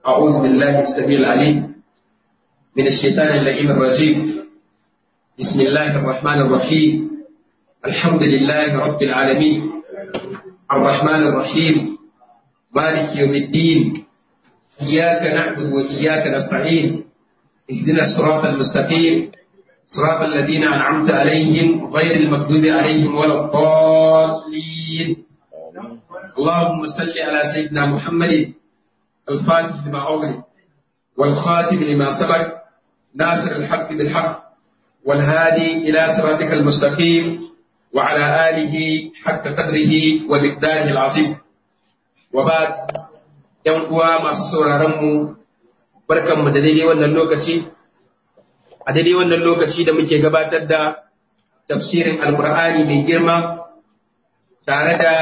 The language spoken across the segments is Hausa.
أعوذ بالله السميع العليم من الشيطان اللئيم الرجيم بسم الله الرحمن الرحيم الحمد لله رب العالمين الرحمن الرحيم مالك يوم الدين إياك نعبد وإياك نستعين اهدنا الصراط المستقيم صراط الذين أنعمت عليهم غير المغضوب عليهم ولا الضالين اللهم صل على سيدنا محمد الفاتح لما أغلق والخاتم لما سبق ناصر الحق بالحق والهادي إلى صراطك المستقيم وعلى آله حق قدره ومقداره العظيم وبعد ‘yan uwa masu sauraronmu barkanmu da daidai wannan lokaci a daidai wannan lokaci da muke gabatar da tafsirin alkur'ani mai girma tare da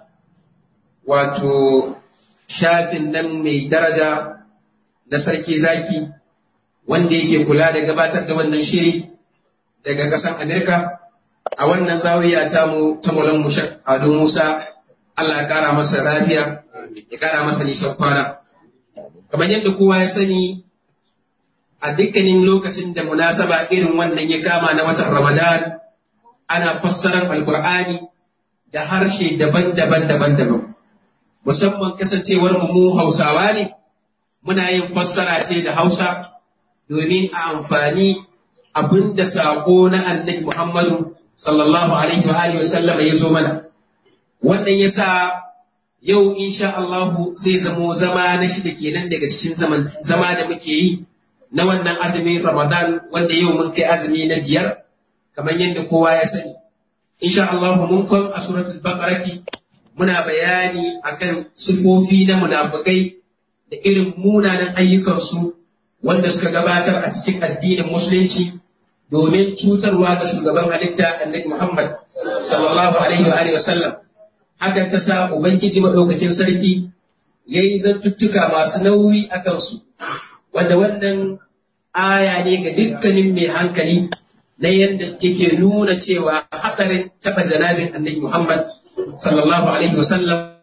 wato shafin nan mai daraja na sarki zaki wanda yake kula da gabatar da wannan shiri daga ƙasar Amerika a wannan zawiya ta mu ta Mulan Mushak Ado Musa Allah ya kara masa lafiya ya kara masa nisan kwana kamar yadda kowa ya sani a dukkanin lokacin da munasaba irin wannan ya kama na watan Ramadan ana fassarar Alƙur'ani da harshe daban-daban daban-daban musamman kasancewar mu Hausawa ne muna yin fassara ce da Hausa domin a amfani abin da saƙo na annabi Muhammadu sallallahu alaihi wa alihi wasallam ya zo mana wannan yasa yau insha Allahu zai zamo zama na shida kenan daga cikin zama da muke yi na wannan azumin Ramadan wanda yau mun kai azumi na biyar kamar yadda kowa ya sani insha Allahu mun kwan a suratul baqarati muna bayani akan sifofi na munafikai da irin munanan ayyukansu wanda suka gabatar a cikin addinin musulunci domin cutarwa ga shugaban halitta annabi Muhammad sallallahu alaihi wa alihi wasallam hakan ta sa ubangiji madaukakin sarki yayi zantuttuka masu nauyi a kansu wanda wannan aya ne ga dukkanin mai hankali na yadda yake nuna cewa hadarin taba janabin annabi Muhammad sallallahu alaihi wasallam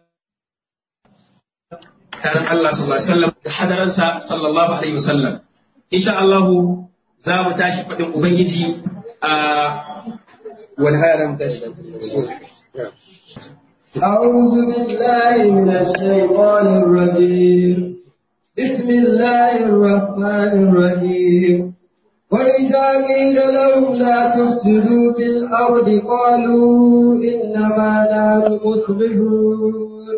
karan Allah sallallahu alaihi wasallam da hadaransa sallallahu alaihi wasallam insha Allah za mu tashi faɗin ubangiji a wani haram tashi أعوذ بالله من الشيطان الرجيم بسم الله الرحمن الرحيم وإذا قيل لهم لا تفسدوا في الأرض قالوا إنما نحن مصلحون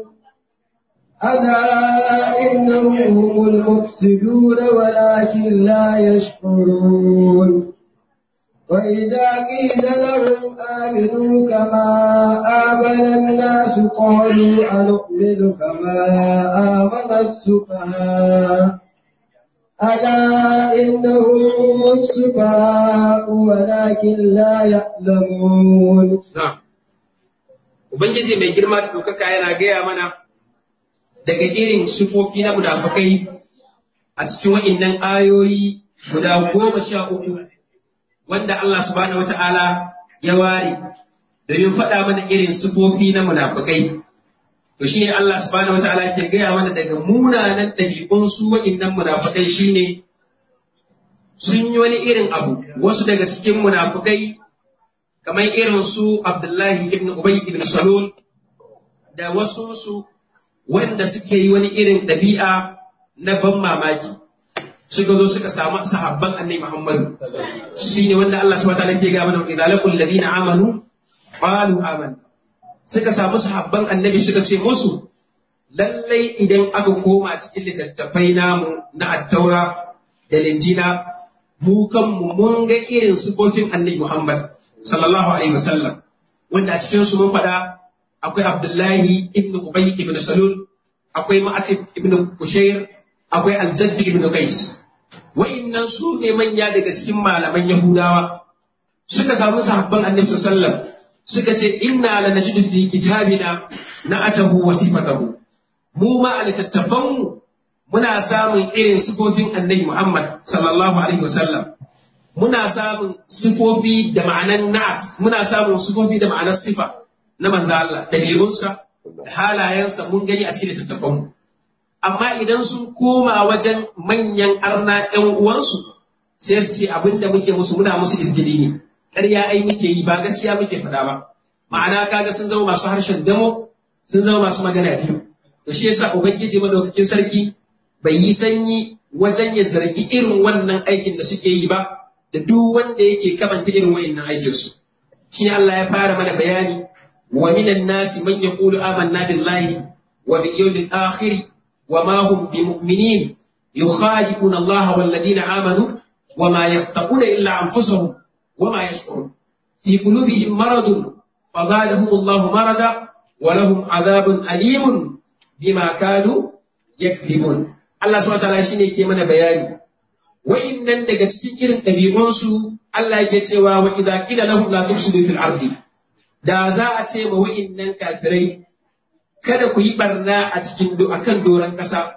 ألا إنهم هم المفسدون ولكن لا يشعرون وإذا قيل لهم آمنوا كما آمن الناس قالوا أنؤمن كما آمن السفهاء ألا إنهم هم السفهاء ولكن لا يعلمون na'am ubangiji mai girma da ɗaukaka yana gaya mana daga irin sifofi na munafukai a cikin wa'innan ayoyi guda goma sha uku wanda Allah subhanahu wa ta'ala ya ware domin faɗa mana irin sifofi na munafukai. To shi ne Allah subhanahu wa ta'ala ke gaya mana daga munanan ɗabi'un su wa'innan munafukai shi ne sun yi wani irin abu wasu daga cikin munafukai kamar irin su Abdullahi ibn Ubay ibn Salul da wasu su wanda suke yi wani irin ɗabi'a na ban mamaki suka zo suka samu sahabban annabi Muhammadu shi ne wanda Allah subhanahu wataala ke ga mana idza laqul ladina amanu qalu amanna suka samu sahabban annabi suka ce musu lallai idan aka koma cikin littattafai namu na attaura da linjina mu kanmu mun ga irin sifofin annabi Muhammad sallallahu alaihi wasallam wanda a cikin su mun faɗa akwai Abdullahi ibn Ubay ibn Salul akwai Ma'atib ibn Kushair akwai Al-Jadd ibn Qais wa'innan su ne manya daga cikin malaman Yahudawa suka samu sahabban Annabi sallallahu suka ce inna la najidu fi kitabina na'atahu wa sifatahu mu ma a littattafanmu muna samun irin sifofin Annabi Muhammad sallallahu alaihi wasallam muna samun sifofi da ma'anan na'at muna samun sifofi da ma'anar sifa na manzo Allah ɗabi'unsa da halayensa mun gani a cikin littattafanmu amma idan sun koma wajen manyan arna ‘yan uwansu sai su ce abin da muke musu muna musu izgili ne ƙarya ai muke yi ba gaskiya muke faɗa ba ma'ana kaga sun zama masu harshen damo sun zama masu magana biyu da shi yasa ubangiji madaukakin sarki bai yi sanyi wajen ya zargi irin wannan aikin da suke yi ba da duk wanda yake kamanta irin wa'annan aikinsu shi Allah ya fara mana bayani wa minan nasi man yaqulu amanna billahi wa bil yawmil akhir wa ma hum bimu'minin yukhadi'una Allah wal ladina amanu wa ma yaqtaquna illa anfusahum wa ma yash'urun fi qulubihim maradun fazadahum Allah marada wa lahum adhabun alimun bima kanu yakdhibun Allah subhanahu wa ta'ala shine ke mana bayani wa'innan daga cikin irin ɗabi'unsu Allah yake cewa wa idza qila lahum la tufsidu fil ardi da za a ce ma wa'innan kafirai kada ku yi barna a cikin akan doron ƙasa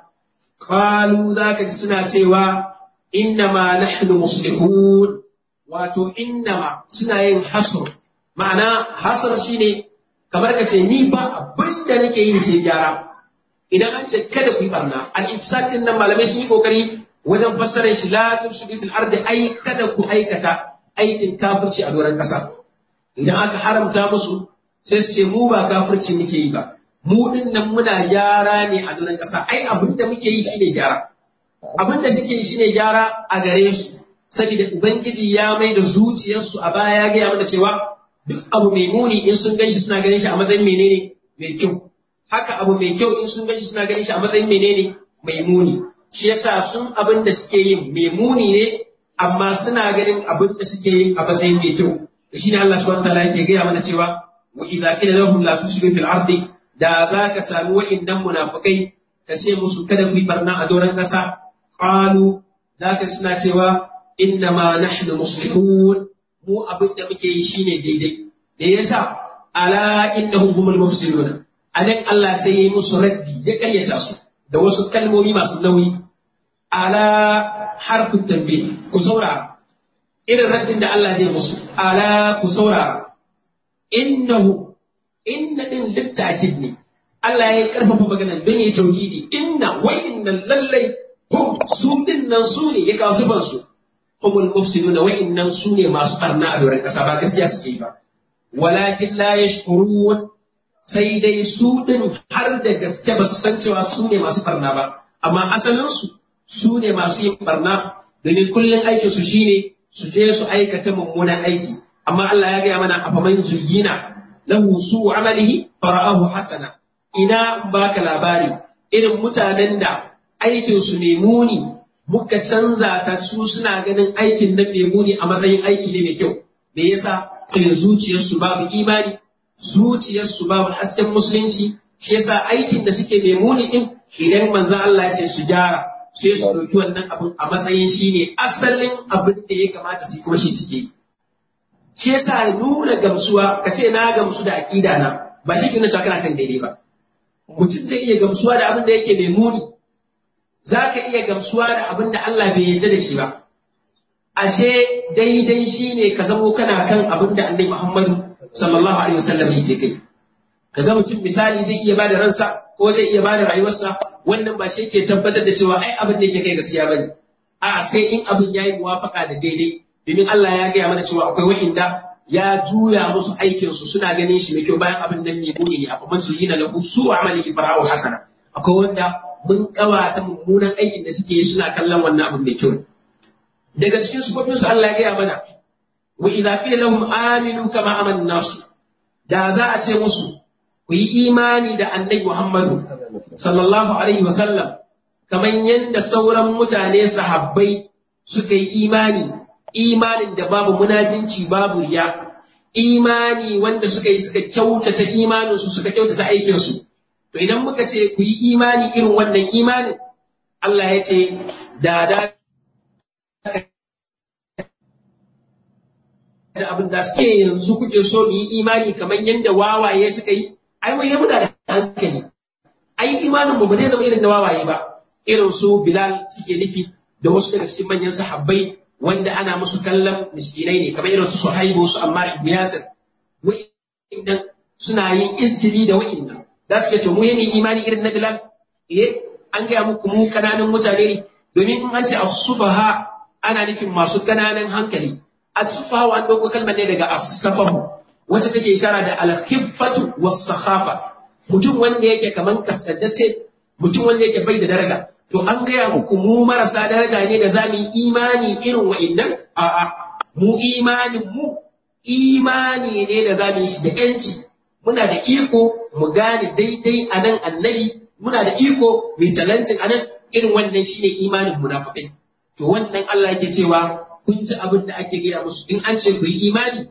qalu zaka ji suna cewa inna ma nahnu muslihun wato inna ma suna yin hasr ma'ana hasr shine kamar ka ce ni ba abin da nake yi sai gyara idan an ce kada ku yi barna al-ifsad din nan malamai sun yi kokari wajen fassarar shi la tufsidu fil ardi ai kada ku aikata aikin kafirci a doron ƙasa idan aka haramta musu sai su ce mu ba kafirci muke yi ba mu din nan muna gyara ne a doron ƙasa ai abin da muke yi shine gyara abin da suke yi shine gyara a gare su saboda ubangiji ya mai da zuciyarsu a baya ya gaya mana cewa duk abu mai muni in sun ganshi suna ganin shi a matsayin menene mai kyau haka abu mai kyau in sun ganshi suna ganin shi a matsayin menene mai muni shi yasa sun abin da suke yin mai muni ne amma suna ganin abin da suke yin a matsayin mai kyau da shi ne Allah subhanahu wataala yake gaya mana cewa wa idza qila lahum la tusiru fil ardi da za ka sami wa'innan munafikai ka ce musu kada ku yi barna a doron ƙasa qalu da ka suna cewa inna ma nahnu muslihun mu abin da muke yi shine daidai da yasa ala innahum humul mufsiduna anan Allah sai ya yi musu raddi ya karyata su da wasu kalmomi masu nauyi ala harfin tambayi ku saurara irin raddin da Allah zai musu ala ku saurara innahu inna din littakid ne Allah ya karfafa magana don ya tauhidi inna wa inna lallai hum su din nan su ne ya kawo sifan su humul mufsiduna wa innan su ne masu barna a doron kasa ba gaskiya suke yi ba walakin la yashkurun sai dai su ɗin har da gaske ba su san cewa su ne masu barna ba amma asalinsu su ne masu yin barna domin kullum aikin su shine su je su aikata mummunan aiki amma Allah ya gaya mana a faman zuyina lahu su amalihi fara'ahu hasana ina baka labari irin mutanen da aikin su ne muni muka canza ta su suna ganin aikin nan mai muni a matsayin aiki ne mai kyau me yasa sai zuciyarsu babu imani zuciyarsu babu hasken musulunci shi yasa aikin da suke mai muni din idan manzon Allah ya ce su gyara sai su ɗauki wannan abin a matsayin shi ne asalin abin da ya kamata su yi kuma shi suke yi shi yasa nuna gamsuwa ka ce na gamsu da aƙida na ba shi ke nuna cewa kana kan daidai ba mutum zai iya gamsuwa da abin da yake mai muni za ka iya gamsuwa da abin da Allah bai yarda da shi ba ashe daidai shi ne ka zamo kana kan abin da annabi Muhammadu sallallahu alaihi wasallam yake kai kaga mutum misali zai iya bada ransa ko zai iya bada rayuwarsa wannan ba shi ke tabbatar da cewa ai abin da yake kai gaskiya bane a sai in abin yayi muwafaka da daidai domin Allah ya gaya mana cewa akwai wa'inda ya juya musu aikin su suna ganin shi mai kyau bayan abin nan ne muni ne akwai su yina lahu su amali ibra'u hasana akwai wanda mun kawata mummunan aikin da suke yi suna kallon wannan abin mai kyau daga cikin sufofin su Allah ya gaya mana wa idza qila lahum aminu kama amana nasu da za a ce musu ku yi imani da annabi Muhammadu sallallahu alaihi wasallam kamar yadda sauran mutane sahabbai suka yi imani imanin da babu munafinci babu riya imani wanda suka yi suka kyautata imaninsu suka kyautata aikinsu to idan muka ce ku yi imani irin wannan imanin Allah ya ce da da abin da suke yanzu kuke so mu yi imani kamar yadda wawaye suka yi ai wai ya muna da hankali ai imanin mu ba zai zama irin na wawaye ba irin su Bilal suke nufi da wasu daga cikin manyan sahabbai wanda ana musu kallon miskinai ne kamar irin su Suhaibu su Ammar ibn Yasir wa'innan suna yin iskili da wa'innan za su ce to mu yi imani irin na Bilal eh an gaya muku mu kananan mutane ne domin in an ce as-sufaha ana nufin masu kananan hankali as-sufaha an dauko kalmar ne daga as-safahu wacce take ishara da al-khiffatu was-sakhafa mutum wanda yake kaman kasaddace mutum wanda yake bai da daraja to an gaya muku mu marasa daraja ne da zamu yi imani irin wa'annan a'a mu imanin mu imani ne da zamu yi shi da yanci muna da iko mu gane daidai a nan annabi muna da iko mai talentin a nan irin wannan shine imanin munafiqai to wannan Allah yake cewa kun ji abin da ake gaya musu in an ce ku yi imani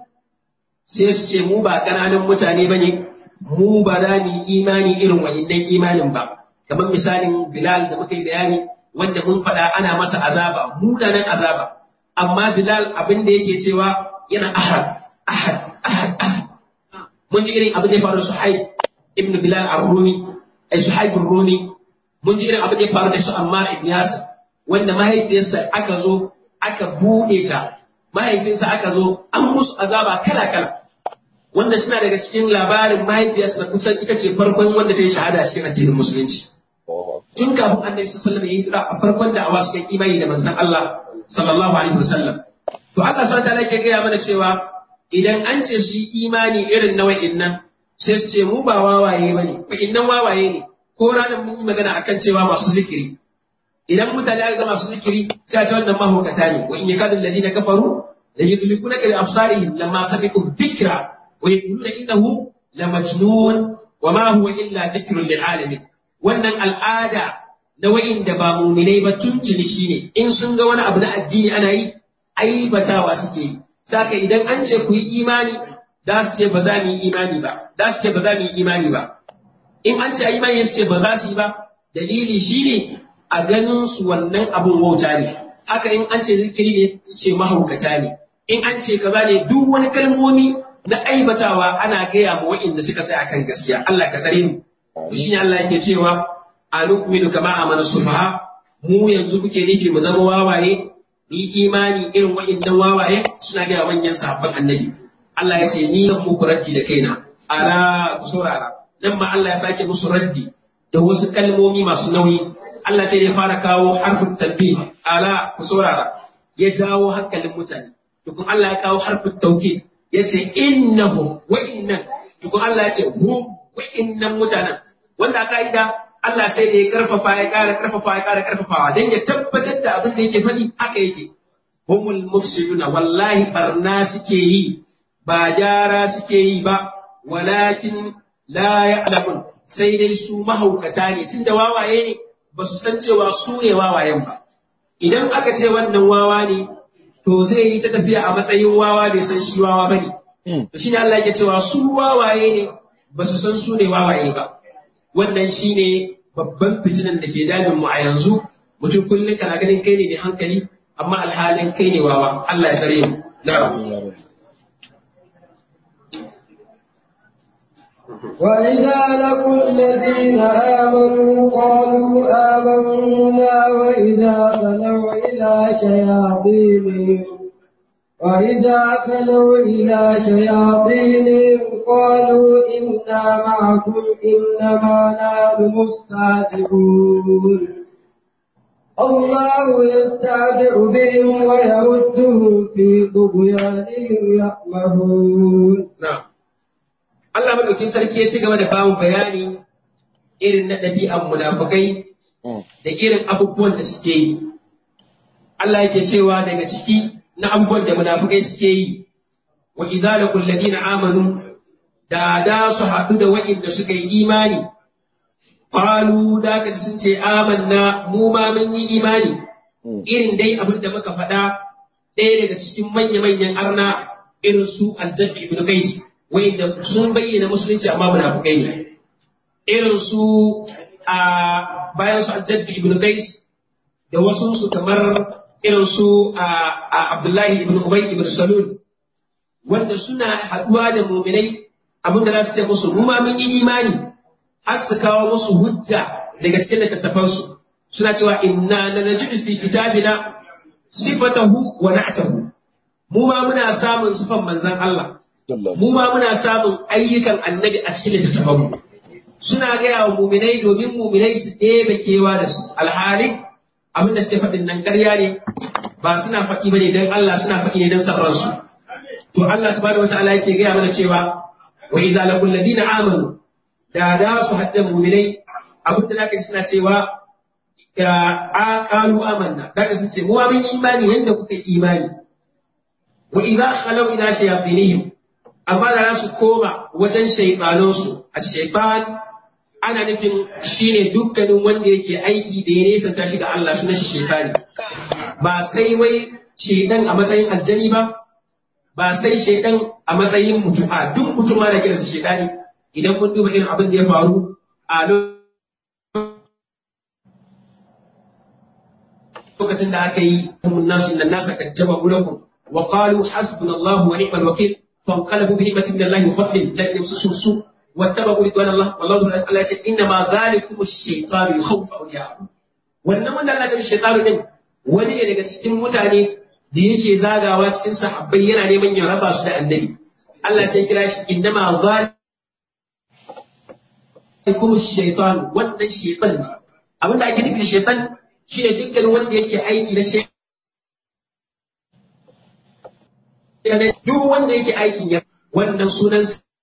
sai su ce mu ba ƙananan mutane bane mu ba za mu yi imani irin wa'innan imanin ba kamar misalin Bilal da muka yi bayani wanda mun faɗa ana masa azaba munanan azaba amma Bilal abin da yake cewa yana ahad ahad ahad ahad mun ji irin abin da ya faru Suhaib ibn Bilal ar-Rumi ai Suhaib ar-Rumi mun ji irin abin da ya faru da su Ammar ibn Yasir wanda mahaifiyarsa aka zo aka buɗe ta mahaifinsa aka zo an musu azaba kala kala wanda suna daga cikin labarin mahaifiyarsa kusan ita ce farkon wanda ta yi shahada a cikin addinin musulunci tun kafin annabi sallallahu alaihi wasallam ya yi tsira a farkon da awa suka imani da manzon Allah sallallahu alaihi wasallam to Allah subhanahu wa ta'ala ke gaya mana cewa idan an ce su yi imani irin na wa'innan sai su ce mu ba wawaye bane wa'innan wawaye ne ko ranar mun yi magana akan cewa masu zikiri idan mutane aka ga masu zikiri sai a ce wannan mahaukata ne wa in yakadu alladhina kafaru la yudlikuna bi absarihim lamma sabiqu dhikra wa yaquluna innahu lamajnun wa ma huwa illa dhikrun lil alamin wannan al'ada na wa'inda ba muminai ba tuntuni shine in sun ga wani abu na addini ana yi aibatawa suke yi saka idan an ce ku yi imani za su ce ba za mu yi imani ba za su ce ba za mu yi imani ba in an ce a imani su ce ba za su yi ba dalili shine a ganin su wannan abun wauta ne haka in an ce zikiri ne su ce mahaukata ne in an ce kaza ne duk wani kalmomi na aibatawa ana gaya ma wa'inda suka tsaya akan gaskiya Allah ka tsare mu shine Allah yake cewa a nu'minu kama amana sufaha mu yanzu kuke nufi mu zama wawaye ni imani irin wa'innan wawaye suna gaya manyan sahabban annabi Allah ya ce ni zan muku raddi da kaina ala ku saurara nan ma Allah ya sake musu raddi da wasu kalmomi masu nauyi Allah sai ya fara kawo harfin tanbih ala ku saurara ya jawo hankalin mutane tukun Allah ya kawo harfin tauhid ya ce innahum wa innan tukun Allah ya ce hum wa innan mutanen wanda aka yi da Allah sai da ya karfafa ya ƙara karfafa ya ƙara karfafawa don ya tabbatar da abin da yake faɗi haka yake humul mufsiduna wallahi barna suke yi ba gyara suke yi ba walakin la ya'lamun sai dai su mahaukata ne tunda wawaye ne ba su san cewa su ne wawayen ba idan aka ce wannan wawa ne to zai yi ta tafiya a matsayin wawa bai san shi wawa bane to shine Allah yake cewa su wawaye ne ba su san su ne wawaye ba wannan shine babban fitinan da ke damin mu a yanzu mutum kullum kana ganin kai ne mai hankali amma alhalin kai ne wawa Allah ya tsare mu na'am وإذا لقوا الذين آمنوا قالوا آمنا وإذا خلوا إلى شياطينهم وإذا خلوا إلى شياطينهم قالوا إنا معكم إنما نحن مستهزئون الله يستهزئ بهم ويردهم في طغيانهم يأمهون na'am Allah madaukin sarki ya ci gaba da bamu bayani irin na ɗabi'an munafukai da irin abubuwan da suke yi Allah yake cewa daga ciki na abubuwan da munafukai suke yi wa idza laqul ladina amanu da da su haɗu da wa'inda suka yi imani qalu da ka sun ce amanna mu ma mun yi imani irin dai abin da muka faɗa ɗaya daga cikin manya-manyan arna irin su aljabbi ibn qais wa'inda sun bayyana musulunci amma munafukai ne irin su a bayan su aljabbi ibn qais da wasu su kamar irin su a Abdullahi ibn Ubay ibn Salul wanda suna haɗuwa da muminai abin da za su ce musu mu ma mun yi imani har su kawo musu hujja daga cikin littattafansu suna cewa inna lanajidu fi kitabina sifatahu wa na'tahu mu ma muna samun sifan manzon Allah mu ma muna samun ayyukan annabi a cikin littattafanmu suna gaya wa muminai domin muminai su ɗebe kewa da su alhali abin da suke faɗin nan ƙarya ne ba suna faɗi bane don Allah suna faɗi ne don sarransu to Allah subhanahu wataala yake gaya mana cewa wa idza laqul ladina amanu da da su hadda muminai abin da zaka ji suna cewa a qalu amanna zaka sun ce mu mun imani yanda kuka yi imani wa idza khalu ila shayatinihim amma da su koma wajen shaytanansu a shaytan ana nufin shine dukkanin wanda yake aiki da ya nesanta shi ga Allah sunan shi shaytani ba sai wai shaytan a matsayin aljani ba ba sai shaytan a matsayin mutum a duk mutum ma da kiransa shaytani idan kun duba irin abin da ya faru a lokacin da aka yi nasu inna nasa kajjaba lakum wa qalu hasbunallahu wa ni'mal wakil fanqalabu bi ni'matin min Allah wa fadlin lam yamsasuhum su واتبعوا رضوان الله والله الله يقول انما ذلكم الشيطان يخوف اولياءه wannan wanda Allah ya shaytanu din wani ne daga cikin mutane da yake zagawa cikin sahabbai yana neman ya raba su da annabi Allah sai kira shi innama zalikum shaytan wannan shaytan ne abin da ake nufi da shaytan shine dukkan wanda yake aiki na shaytan duk wanda yake aikin ya wannan sunan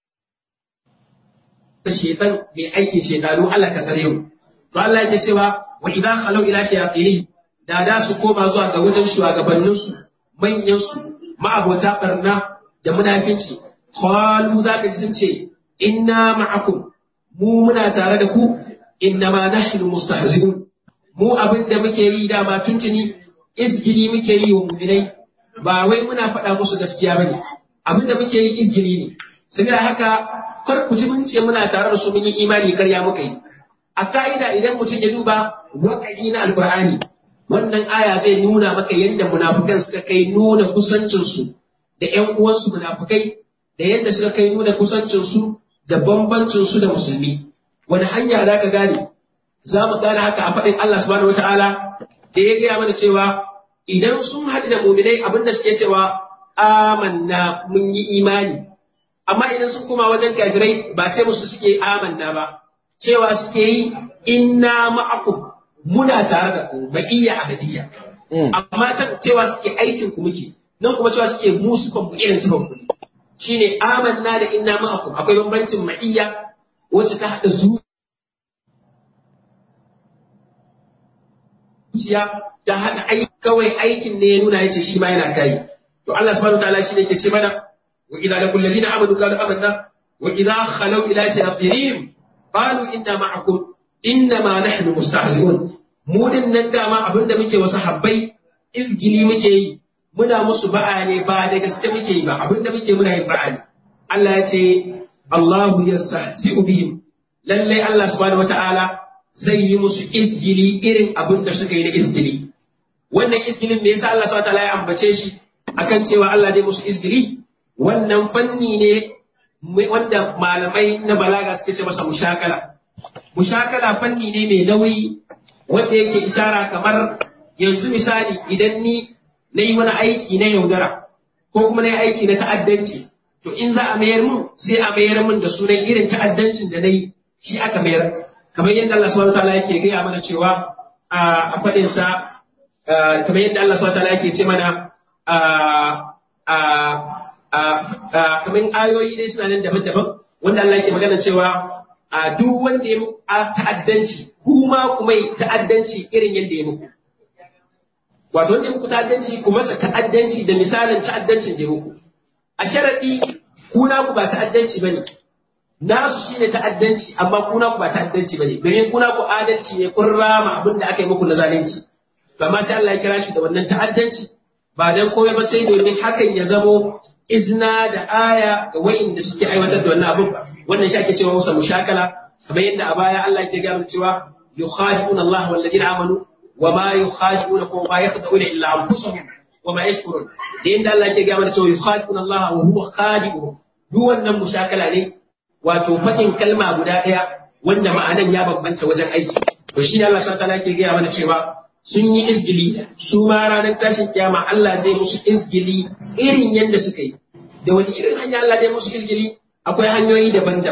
shaitan mai aikin shaitanu Allah ka tsare mu to Allah yake cewa wa idza khalu ila shayatin da da su koma zuwa ga wajen shugabannin su manyan su ma'abota barna da munafinci qalu zaka sun ce inna ma'akum mu muna tare da ku inna ma nahnu mustahzi'un mu abin da muke yi dama tuntuni izgili muke yi wa mu'minai ba wai muna faɗa musu gaskiya bane abin da muke yi izgili ne saboda haka kar ku ji mun ce muna tare da su mun yi imani karya muka yi a ka'ida idan mutum ya duba waƙari na alƙur'ani wannan aya zai nuna maka yadda munafukan suka kai nuna kusancinsu da ƴan uwansu munafukai da yadda suka kai nuna kusancinsu da bambancinsu da musulmi wani hanya za ka gane za mu gane haka a faɗin Allah subhanahu wataala da ya gaya mana cewa idan sun haɗu da muminai abinda suke cewa amanna mun yi imani amma idan sun koma wajen kafirai ba ce musu suke amanna ba cewa suke yi inna ma'akum muna tare da ku baqiyya abadiyya amma can cewa suke aikin ku muke nan kuma cewa suke mu sufan ku irin sufan ku shine amanna da inna ma'akum akwai bambancin ma'iyya wacce ta hada zuciya ta hada aiki kawai aikin ne ya nuna yace shi ma yana kai to Allah subhanahu wataala shi ne ke ce mana وإذا لقوا الذين آمنوا قالوا آمنا وإذا خلوا إلى شياطينهم قالوا إنا معكم إنما نحن مستهزئون mu din nan dama abin da muke wasu habbai izgili muke yi muna musu ba'a ne ba da gaske muke yi ba abin da muke muna yin ba'a ne Allah ya ce Allahu yastahzi'u bihim lalle Allah subhanahu wata'ala zai yi musu izgili irin abin da suka yi na izgili wannan izgilin me yasa Allah subhanahu wata'ala ya ambace shi akan cewa Allah dai musu izgili wannan fanni ne wanda malamai na balaga suke ce masa mushakala. Mushakala fanni ne mai nauyi wanda yake ishara kamar yanzu misali idan ni na yi wani aiki na yaudara ko kuma na yi aiki na ta'addanci to in za a mayar mun sai a mayar mun da sunan irin ta'addancin da na yi shi aka mayar kamar yadda Allah subhanahu wataala yake gaya mana cewa a faɗin sa kamar yadda Allah subhanahu wataala yake ce mana kamar ayoyi dai suna nan daban-daban wanda Allah yake magana cewa a duk wanda ya muku ta'addanci kuma kuma ta'addanci irin yadda ya muku wato wanda ya muku ta'addanci ku masa ta'addanci da misalin ta'addancin da ya muku a sharadi kuna ku ba ta'addanci bane nasu shine ta'addanci amma kuna ku ba ta'addanci bane domin kuna ku adalci ne kun rama abin da aka yi muku na zalunci to amma sai Allah ya kira shi da wannan ta'addanci ba dan komai ba sai domin hakan ya zamo izna da aya ga wa'inda suke aiwatar da wannan abin wannan shi ake cewa musa mushakala kamar yadda a baya Allah ke gaya cewa yukhadi'una Allah wal ladina amanu wa ma yukhadi'una kuma ma yakhda'una illa anfusahum wa ma yashkurun da yadda Allah ke gaya cewa yukhadi'una Allah wa huwa khadi'uhum duk wannan mushakala ne wato faɗin kalma guda ɗaya wanda ma'anan ya bambanta wajen aiki to shi ne Allah subhanahu wa ta'ala ke gaya mana cewa sun yi izgili su ma ranar tashin kiyama Allah zai musu izgili irin yadda suka yi da wani irin hanya Allah zai musu izgili akwai hanyoyi daban-daban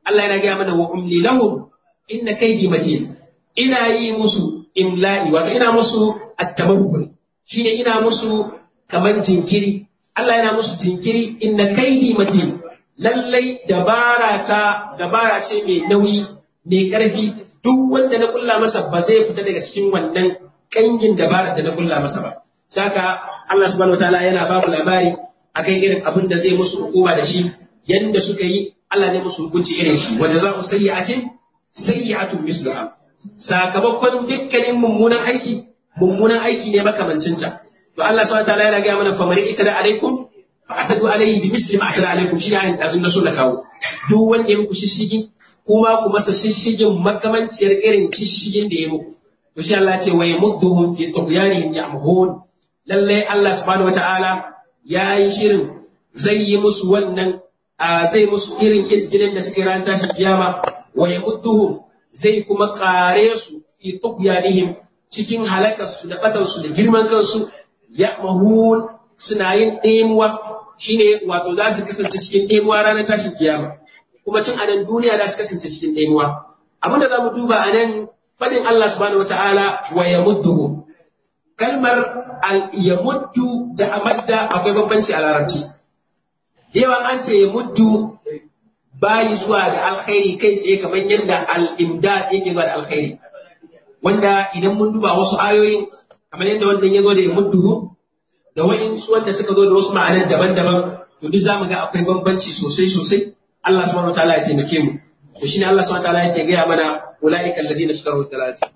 Allah yana gaya mana wa umli lahum inna kaidi matin ina yi musu imla'i wato ina musu at-tabakkul shine ina musu kamar jinkiri Allah yana musu jinkiri inna kaidi matin lallai dabara ta dabara ce mai nauyi mai karfi duk wanda na kulla masa ba zai fita daga cikin wannan kangin dabara da na kulla masa ba saka Allah subhanahu wataala yana ba mu labari akan irin abin da zai musu hukuma da shi yanda suka yi Allah zai musu hukunci irin shi wa jazaa'u sayyi'atin sayyi'atun misluha sakamakon dukkanin mummunan aiki mummunan aiki ne makamancinta to Allah subhanahu wataala yana ga mana famari ita da alaikum fa atadu alaihi bi misli ma atada alaikum shi ne ayin da sun so da kawo duk wanda ya muku shishigi kuma ku masa shishigin makamanciyar irin shishigin da ya muku to shi Allah ce wa yamudduhum fi tughyanihim ya'mahun lalle Allah subhanahu wataala ya yi shirin zai yi musu wannan zai musu irin izgilin da suke ran tashin kiyama wa yamudduhum zai kuma kare su fi tughyanihim cikin halakarsu da batarsu da girman kansu ya'mahun suna yin ɗemuwa shine wato za su kasance cikin ɗemuwa ranar tashin kiyama kuma tun a nan duniya za su kasance cikin ɗemuwa abin da za mu duba a nan faɗin Allah subhanahu wa ta'ala wa yamudduhu kalmar yamuddu da amadda akwai bambanci a larabci yawan an ce yamuddu bayi zuwa ga alkhairi kai tsaye kamar yadda al-imdad yake zuwa da alkhairi wanda idan mun duba wasu ayoyin kamar yadda wannan ya zo da yamudduhu da wa'insu wanda suka zo da wasu ma'anar daban-daban to duk zamu ga akwai bambanci sosai sosai Allah subhanahu wa ta'ala ya taimake mu to shine Allah subhanahu wa ta'ala yake gaya mana ulaika alladhina ishtaraw ad-dalalata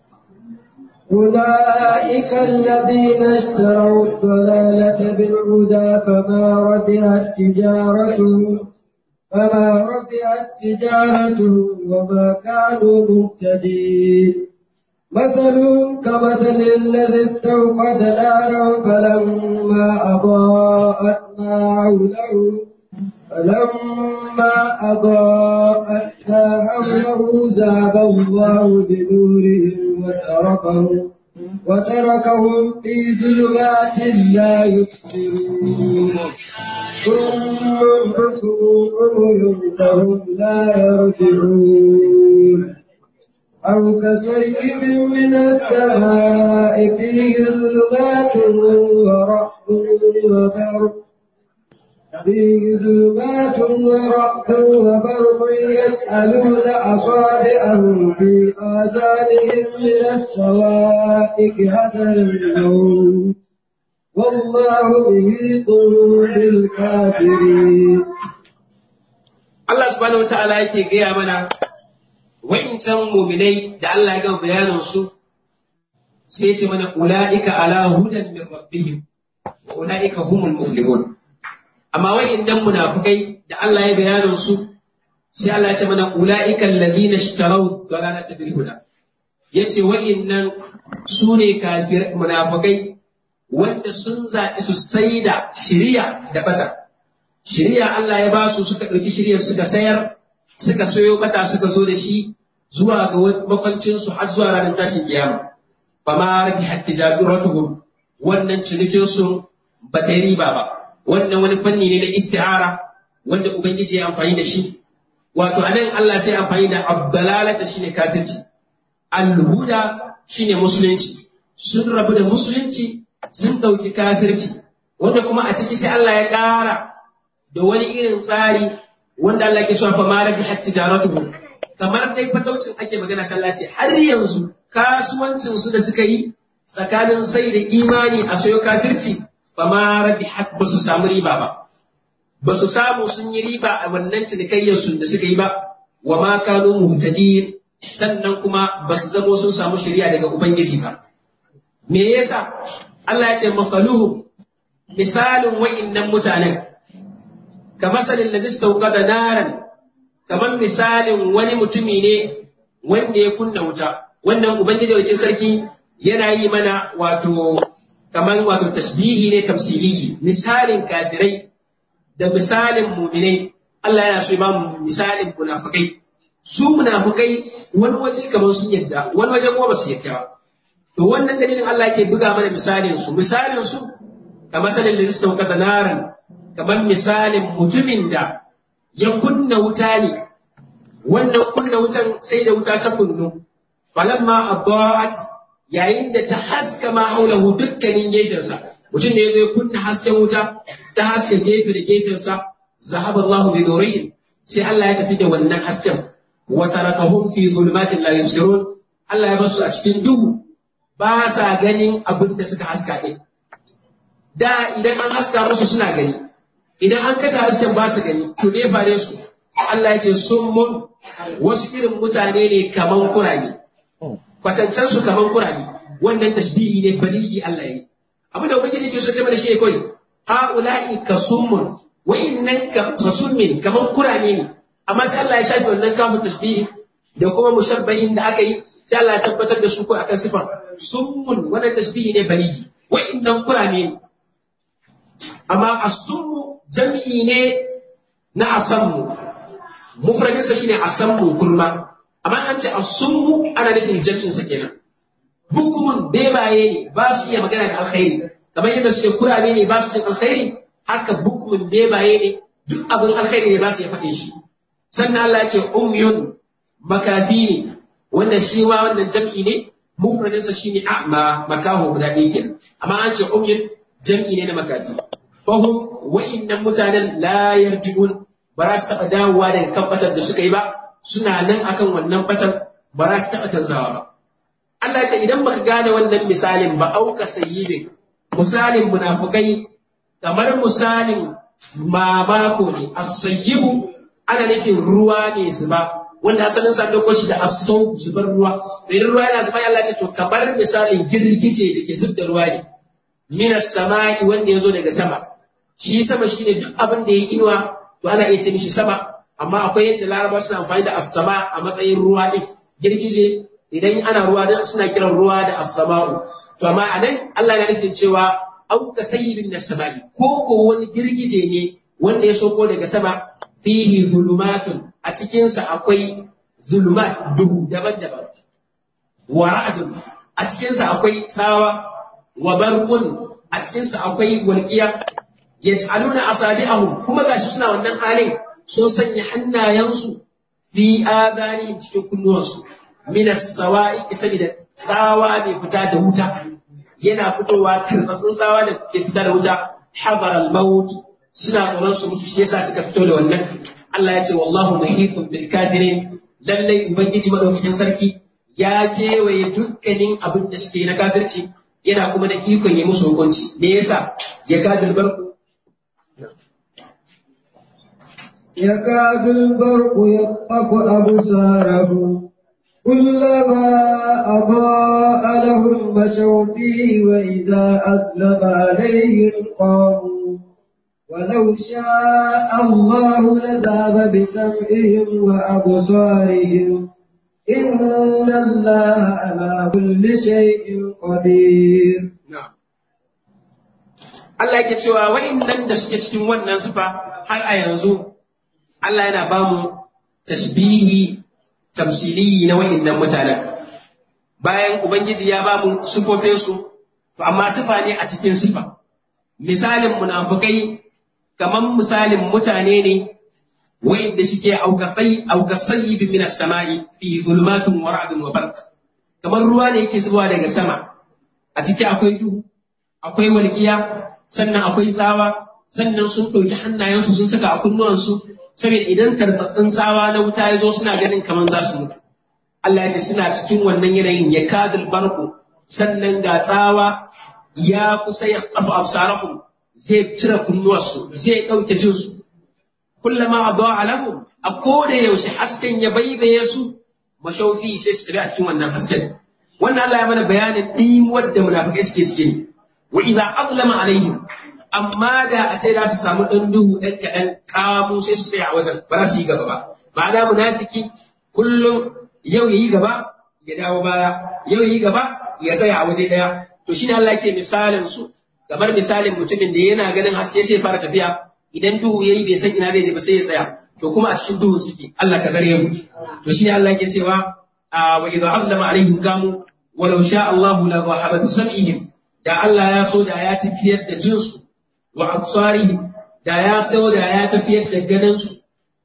أولئك الذين اشتروا الضلالة بالهدى فما ربحت تجارتهم فما ربحت تجارتهم وما كانوا مهتدين مثلهم كمثل الذي استوقد نارا فلما أضاءت ما حوله فلما أضاءت ما حوله ذهب الله بنورهم وتركهم وتركهم في ظلمات لا يبصرون ثم بكم عمي فهم لا يرجعون أو كصيب من السماء فيه ظلمات ورعد وبرق فيه ظلمات ورعد وبرق يسألون أصابعهم في آذانهم من السوائك هذا الموت والله محيط بالكافرين Allah subhanahu wata'ala yake gaya mana wa'incan muminai da Allah ya gama bayanin su sai ce mana ula'ika ala hudan min rabbihim wa ula'ika humul muflihun amma wa'innan munafikai da Allah ya bayanin su sai Allah ya ce mana ula'ika alladhina ishtaraw dalalata bil huda yace wa'innan su ne kafir munafikai wanda sun zaɓi su saida shiriya da bata shiriya Allah ya ba su suka ɗauki shiriyar suka sayar suka soyo bata suka zo da shi zuwa ga makwancinsu har zuwa ranar tashin kiyama fa ma rabi hatta jabiratuhum wannan cinikin su ba ta yi riba ba wannan wani fanni ne na isti'ara wanda ubangiji ya amfani da shi wato anan Allah sai amfani da abdalalata shine kafirci alhuda shine musulunci sun rabu da musulunci sun ɗauki kafirci wanda kuma a ciki sai Allah ya ƙara da wani irin tsari wanda Allah ke cewa fa ma rabi hatta tijaratuhum kamar dai fataucin ake magana sallah ce har yanzu kasuwancin su da suka yi tsakanin sai da imani a sayo kafirci fa ma rabi ba su samu riba ba ba su samu sun yi riba a wannan cinikayyar su da suka yi ba wa ma kanu muhtadin sannan kuma ba su zamo sun samu shari'a daga ubangiji ba me yasa Allah ya ce mafaluhu misalin wa'innan mutanen kamasalin da zista da naran kamar misalin wani mutumi ne wanda ya kunna wuta wannan ubangiji wajen sarki yana yi mana wato kamar wato tasbihi ne tamsiliyi misalin kafirai da misalin muminai Allah yana so ya ba mu misalin munafukai su munafukai wani waje kamar sun yadda wani waje kuma ba su yadda ba to wannan dalilin Allah yake buga mana misalin su misalin su kamar sanin da zista da naran kamar misalin mutumin da ya kunna wuta ne wannan kunna wutan sai da wuta ta kunnu falamma adaat yayin da ta haska ma haulahu dukkanin gefensa mutum ne ya kunna hasken wuta ta haska gefe da gefensa zahaba Allah bi nurihim sai Allah ya tafi da wannan hasken wa tarakahum fi zulumatin la yusirun Allah ya basu a cikin duhu ba sa ganin abin da suka haska ɗin da idan an haska musu suna gani idan an kashe hasken ba su gani to ne fare su Allah ya ce sun mun wasu irin mutane ne kaman kurage kwatancan su kaman kurage wannan tashbihi ne baligi Allah ya yi abu da ubangiji ke so ta mana shi kai haula'i kasummun wa innan ka kasummin kaman kurage ne amma sai Allah ya shafi wannan kamun tashbihi da kuma mushabbahin da aka yi sai Allah ya tabbatar da su ko akan sifar summun wannan tasbihi ne baligi wa innan kurame ne amma as-summu jam'i ne na asammu mufradin sa shine asammu kurma amma an ce as-summu ana nufin jam'in sa kenan bukumun bebaye ne ba su iya magana da alkhairi kamar yadda suke kurame ne ba su jin alkhairi haka bukumun bebaye ne duk abin alkhairi ne ba su iya faɗin shi sannan Allah ya ce umyun makafi ne wannan shi ma wannan jam'i ne mufradinsa shine a'ma makaho guda ɗaya kenan amma an ce umyin jam'i ne na makafi fahum wa'innan mutanen la yarji'un ba za su taɓa dawowa daga kan batar da suka yi ba suna nan akan wannan batar ba za su taɓa canzawa ba Allah ce idan baka gane wannan misalin ba auka sayyibin misalin munafukai kamar misalin mamako ne as-sayyibu ana nufin ruwa ne zuba wanda asalin sa dauko shi da asau zubar ruwa to idan ruwa yana zuba Allah ce to kamar misalin girgije da ke zub da ruwa ne minas sama'i wanda ya zo daga sama shi sama shine duk abin da ya inuwa to ana iya ce mishi sama amma akwai yadda laraba suna amfani da as-sama a matsayin ruwa din girgije idan ana ruwa dan suna kiran ruwa da as-sama'u to amma anan Allah ya nufin cewa au ka sayyibin nas-sama'i ko ko wani girgije ne wanda ya soko daga sama fihi zulumatun a cikinsa akwai zulumat duhu daban-daban wa ra'dun a cikinsa akwai tsawa wa barqun a cikinsa akwai walqiya yaj'aluna asabi'ahum kuma gashi suna wannan halin so sanya hannayensu fi adanihim cikin kunnuwansu min as-sawa'i saboda tsawa ne fita da wuta yana fitowa tarsatsin tsawa da ke fita da wuta habar al-maut suna tsoron su mutu shi yasa suka fito da wannan Allah ya ce wallahu muhitun bil kafirin lallai ubangiji madaukakin sarki ya kewaye dukkanin abin da suke na kafirci yana kuma da ikon yi musu hukunci me yasa ya kadil barku يكاد البرق يخطف أبصارهم كلما أضاء لهم مشوا فيه وإذا أسلم عليهم قاموا ولو شاء الله لذهب بسمعهم وأبصارهم إن الله على كل شيء قدير Allah yake cewa wa'innan da suke cikin wannan sufa har a yanzu Allah yana ba mu tasbihi tamsili na wa'innan mutanen bayan Ubangiji ya ba mu sufofinsu to amma sifa ne a cikin sifa misalin munafukai kamar misalin mutane ne wa'inda suke aukafai aukasayyi min as-sama'i fi zulumatun wa ra'dun wa barq kamar ruwa ne yake zuwa daga sama a ciki akwai duhu akwai walƙiya sannan akwai tsawa sannan sun ɗauki hannayensu sun saka a kunnuwansu saboda idan tartsatsin tsawa na wuta ya zo suna ganin kamar za su mutu Allah ya ce suna cikin wannan yanayin ya kadul barku sannan ga tsawa ya kusa ya kafa absarahum zai cire kunnuwarsu zai ɗauke jinsu kullama adawa lahum a koda yaushe hasken ya baibaye su mashaufi sai su tafi a cikin wannan hasken wannan Allah ya mana bayanin ɗimuwar da munafikai suke cikin wa idza azlama alaihim amma da a ce za su samu ɗan duhu ɗan kaɗan kamu sai su tsaya a wajen ba za su yi gaba ba ma'ana munafiki kullum yau yayi gaba ya dawo baya yau yayi gaba ya tsaya a waje ɗaya to shine Allah ke misalin su kamar misalin mutumin da yana ganin haske sai fara tafiya idan duhu yayi bai san ina zai je ba sai ya tsaya to kuma a cikin duhu suke Allah ka zare mu to shine Allah ke cewa wa idza azlama alaihim kamu walau sha Allahu la dhahaba bi sam'ihim da Allah ya so da ya tafiyar da jinsu wa absarihim da ya so da ya tafiyar da ganinsu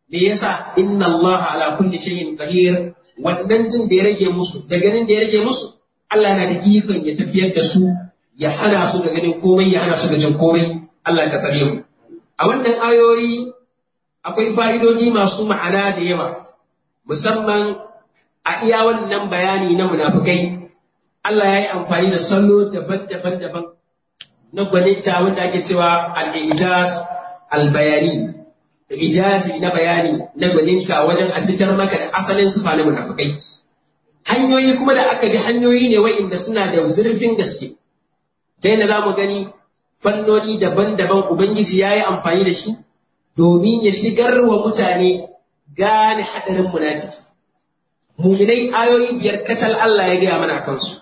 me yasa inna Allah ala kulli shay'in qadir wannan jin da ya rage musu da ganin da ya rage musu Allah yana da ikon ya tafiyar da su ya hana su da ganin komai ya hana su da jin komai Allah ka tsare mu a wannan ayoyi akwai fa'idodi masu ma'ana da yawa musamman a iya wannan bayani na munafukai Allah ya yi amfani da salo daban-daban daban na gwaninta wanda ake cewa al-ijaz al-bayani ijazi na bayani na gwaninta wajen a fitar maka da asalin sufa na munafukai hanyoyi kuma da aka bi hanyoyi ne wa'inda suna da zurfin gaske ta yadda za mu gani fannoni daban-daban ubangiji ya yi amfani da shi domin ya shigar wa mutane gane haɗarin munafiki muminai ayoyi biyar kacal Allah ya gaya mana kansu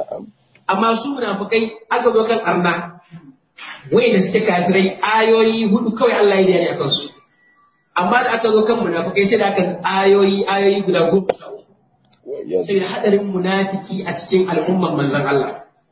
amma su munafukai aka zo kan arna wa'inda suke kafirai ayoyi hudu kawai Allah ya gaya a kansu amma da aka zo kan munafukai sai da aka ayoyi ayoyi guda goma sha uku saboda hadarin munafiki a cikin al'umman manzon Allah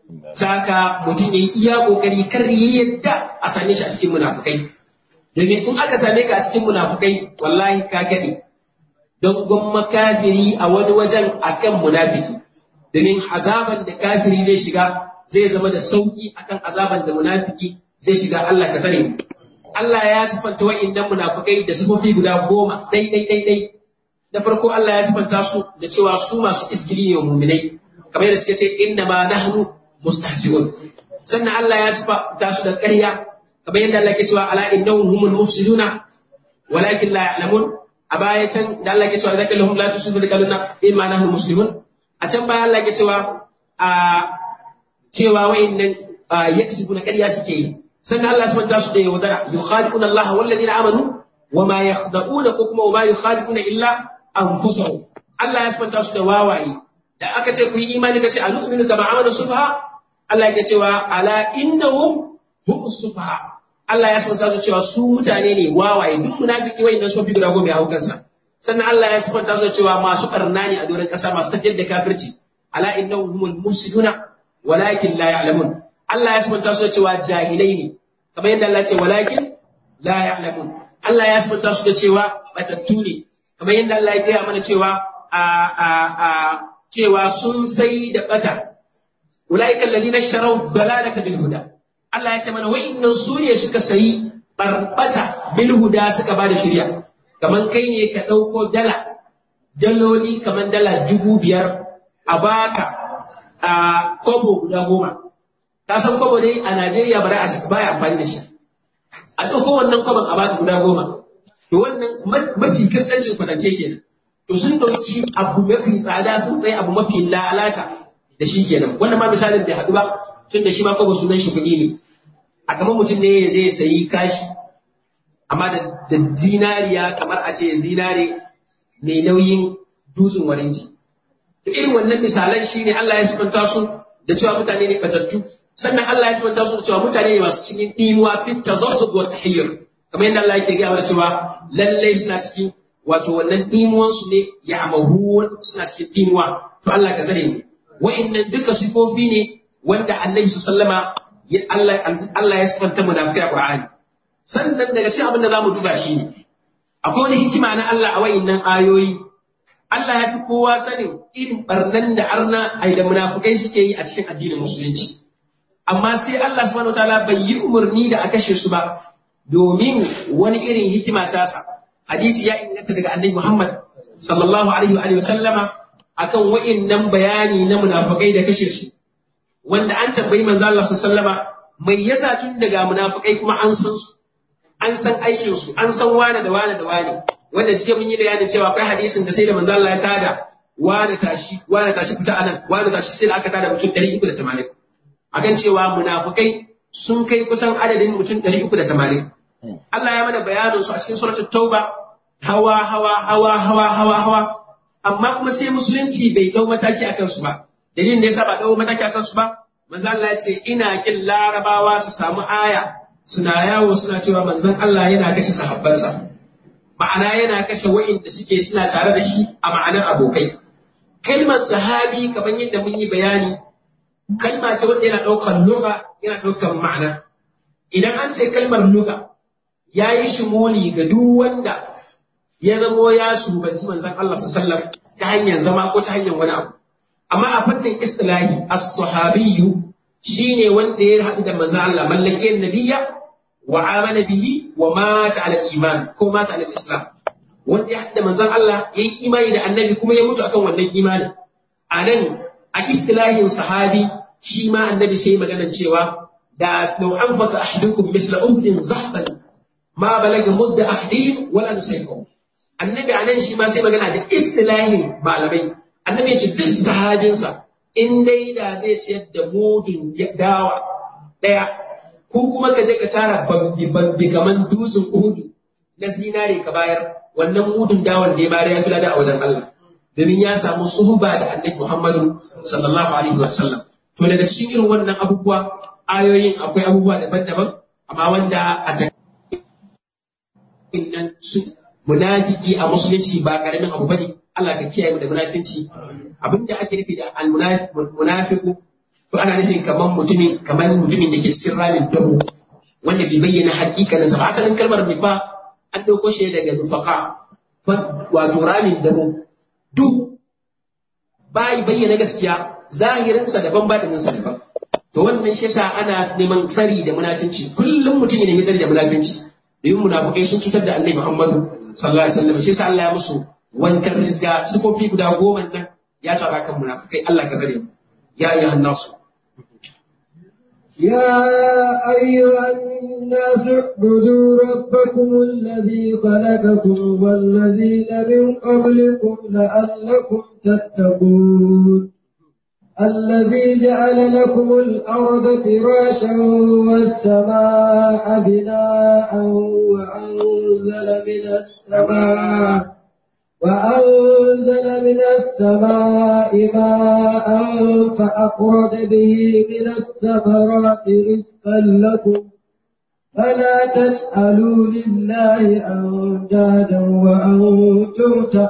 saka mutum ya yi iya kokari kar ya yadda a same shi a cikin munafukai domin in aka same ka a cikin munafukai wallahi ka gade don gwamma kafiri a wani wajen akan munafiki domin azaban da kafiri zai shiga zai zama da sauki akan azaban da munafiki zai shiga Allah ka sani Allah ya sifanta wa'innan munafukai da sifofi guda goma dai dai dai dai da farko Allah ya sifanta su da cewa su masu isgiri ne wa muminai kamar yadda suke ce inna ma nahnu mustahzi'un sannan Allah ya sifanta su da ƙarya kamar yadda Allah ke cewa ala innahum humul mufsiduna walakin la ya'lamun a baya can da Allah ke cewa zaka lahum la tusidu da kaluna in ma nahnu muslimun a can baya Allah ke cewa a cewa wa'innan yaksibuna ƙarya suke yi sannan Allah subhanahu su da yaudara yukhadi'una Allah wal ladina amanu wama yakhda'una ko kuma wama yukhadi'una illa anfusahum Allah ya subhanahu su da wawaye da aka ce ku yi imani kace alu'minu kama amana subha Allah yake cewa ala innahum hum subha Allah ya subhanahu su cewa su mutane ne wawaye duk munafiki wayannan su fi guda goma ya hukansa sannan Allah ya subhanahu su cewa masu karna ne a doron kasa masu tafiyar da kafirci ala innahum humul mufsiduna walakin la ya'lamun Allah ya sabanta su da cewa jahilai ne kamar yadda Allah ya ce walakin la ya'lamun Allah ya sabanta su da cewa batattu ne kamar yadda Allah ya gaya mana cewa a a a cewa sun sai da bata ulaika alladhina ishtaraw dalalata bil huda Allah ya ce mana wa'innan su ne suka sayi barbata bil huda suka ba da shari'a kamar kai ne ka ɗauko dala daloli kamar dala dubu biyar a baka a kobo guda goma ka san kwabo dai a Najeriya ba a baya amfani da shi a ɗauko wannan kwabon a baka guda goma to wannan mafi kasancin kwatance kenan to sun ɗauki abu mafi tsada sun tsaye abu mafi lalata da shi kenan wannan ma misalin bai haɗu ba tun da shi ma kwabo sunan shi kuɗi ne a kamar mutum ne zai sayi kashi amma da zinariya kamar a ce zinare mai nauyin dutsen warinji to irin wannan misalan shi ne Allah ya sifanta su da cewa mutane ne batattu sannan Allah ya sifanta su da cewa mutane ne masu cikin dimuwa fit tazassub wa tahiyyur kamar yadda Allah yake gaya mana cewa lallai suna cikin wato wannan dimuwan su ne ya amahu suna cikin dimuwa to Allah ka zare mu wa'annan duka sifofi ne wanda Annabi sallama Allah Allah ya sifanta munafikai a Qur'ani sannan daga cikin abin da zamu duba shi ne akwai wani hikima na Allah a wa'annan ayoyi Allah ya fi kowa sanin irin barnan da arna ai da munafukai suke yi a cikin addinin musulunci amma sai Allah subhanahu wataala bai yi umarni da a kashe su ba domin wani irin hikima tasa hadisi ya inganta daga annabi Muhammad sallallahu alaihi wa sallama akan wa'innan bayani na munafukai da kashe su wanda an tambayi manzo Allah sallallahu alaihi mai yasa tun daga munafukai kuma an san su an san aikin su an san wane da wane da wane wanda jiya mun yi bayanin cewa akwai hadisin da sai da manzo Allah ya tada wane tashi wane tashi fita anan wane tashi sai da aka tada mutum 380 akan cewa munafukai sun kai kusan adadin mutum 380 Allah ya mana bayanin su a cikin suratul tauba hawa hawa hawa hawa hawa hawa amma kuma sai musulunci bai dau mataki akan su ba dalilin da yasa ba dau mataki akan su ba manzo Allah ya ce ina kin larabawa su samu aya suna yawo suna cewa manzon Allah yana kashe sahabbansa ma'ana yana kashe wa'inda suke suna tare da shi a ma'anar abokai kalmar sahabi kamar yadda mun yi bayani kalma ce wanda yana ɗaukar luga yana ɗaukar ma'ana idan an ce kalmar luga ya yi shimoli ga duk wanda ya zamo ya shugabanci manzon Allah sallallahu alaihi ta hanyar zama ko ta hanyar wani abu amma a fannin istilahi as-sahabiyyu shine wanda ya haɗu da manzon Allah mallake nabiyya wa amana bihi wa mata ala iman ko mata ala islam wanda ya haɗu da manzon Allah ya yi imani da annabi kuma ya mutu akan wannan imanin a nan a istilahin sahabi shi ma annabi sai maganar cewa da lau an faka ahadukum misla uhdin zahban ma balaga mudda ahdihim wala nusaykum annabi a nan shi ma sai magana da istilahin malamai annabi ya ce duk sahabinsa in dai da zai ciyar da mudun dawa daya ko kuma ka je ka tara babbi kaman dutsen uhudu na zinare ka bayar wannan mudun dawan da ya bayar ya fi lada a wajen Allah domin ya samu suhuba da annabi Muhammadu sallallahu alaihi wa sallam to daga cikin irin wannan abubuwa ayoyin akwai abubuwa daban-daban amma wanda a nan su munafiki a musulunci ba karamin abu bane Allah ka kiyaye mu da munafinci abinda ake nufi da al-munafiqu to ana nufin kaman mutumin kaman mutumin da ke cikin ramin dabo wanda bai bayyana hakikanin sa ba asalin kalmar nifa an dauko shi daga nufaka wato ramin dabo duk bai bayyana gaskiya zahirinsa daban batininsa daban to wannan shi yasa ana neman tsari da munafinci kullum mutum ya nemi tsari da munafinci domin munafikai sun cutar da annabi Muhammadu sallallahu alaihi wasallam shi yasa Allah ya musu wankan rizga sifofi guda goma nan ya tara kan munafikai Allah ka tsare mu ya ayyuhan nasu يا أيها الناس اعبدوا ربكم الذي خلقكم والذين من قبلكم لعلكم تتقون الذي جعل لكم الأرض فراشا والسماء بناء وأنزل من السماء وأنزل من السماء ماء فأخرج به من الثمرات رزقا لكم فلا تسألوا لله أندادا وأنتم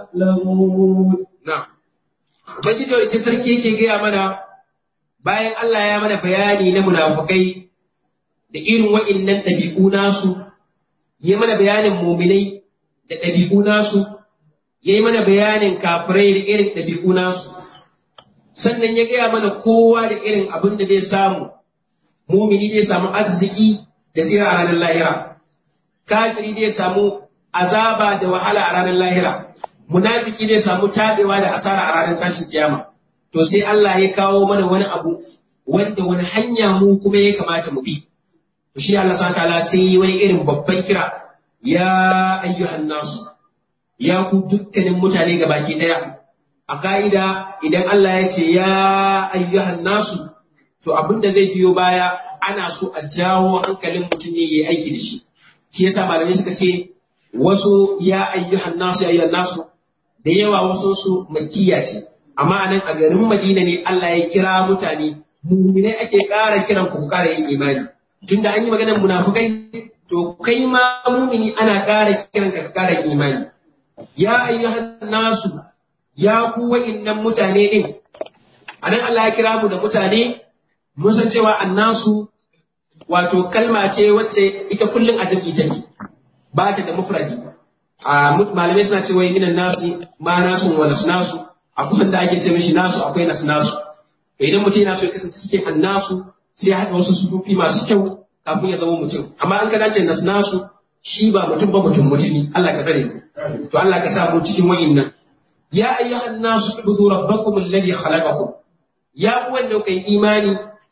تعلمون na'am ubangiji wani sarki yake gaya mana bayan Allah ya mana bayani na munafukai da irin wa'innan ɗabi'u nasu ya mana bayanin muminai da ɗabi'u nasu ya yi mana bayanin kafirai da irin ɗabi'u nasu sannan ya gaya mana kowa da irin abin da zai samu mumini zai samu arziki da tsira a ranar lahira kafiri zai samu azaba da wahala a ranar lahira munafiki zai samu tabewa da asara a ranar tashin kiyama to sai Allah ya kawo mana wani abu wanda wani hanya mu kuma ya kamata mu bi to shi Allah subhanahu ta'ala sai yi wani irin babban kira ya ayyuhan nasu ya ku dukkanin mutane gabaki daya a ka'ida idan Allah ya ce ya ayyuhan nasu to abin da zai biyo baya ana so a jawo hankalin mutum ne ya yi aiki da shi shi yasa malamai suka ce wasu ya ayyuhan nasu ya ayyuhan nasu da yawa wasu su makkiya ce amma anan a garin Madina ne Allah ya kira mutane mu'minai ake ƙara kiran ku ƙara yin imani tunda an yi maganar munafukai to kai ma mu'mini ana ƙara kiran ka ƙara yin imani ya ayyuhan nasu ya ku wa'innan mutane din anan Allah ya kira mu da mutane mun san cewa annasu wato kalma ce wacce ita kullum a jam'i take ba ta da mufradi a malamai suna cewa minan nasu ma nasu wa nasu akwai wanda ake ce mishi nasu akwai nasu nasu idan mutum yana so ya kasance cikin annasu sai ya haɗa wasu sufufi masu kyau kafin ya zama mutum amma an ka dace nasu nasu shi ba mutum ba mutum mutumi Allah ka tsare to Allah ka sa mu cikin wa'innan ya ayyuhan nasu ibudu rabbakum alladhi khalaqakum ya ku wanda kai imani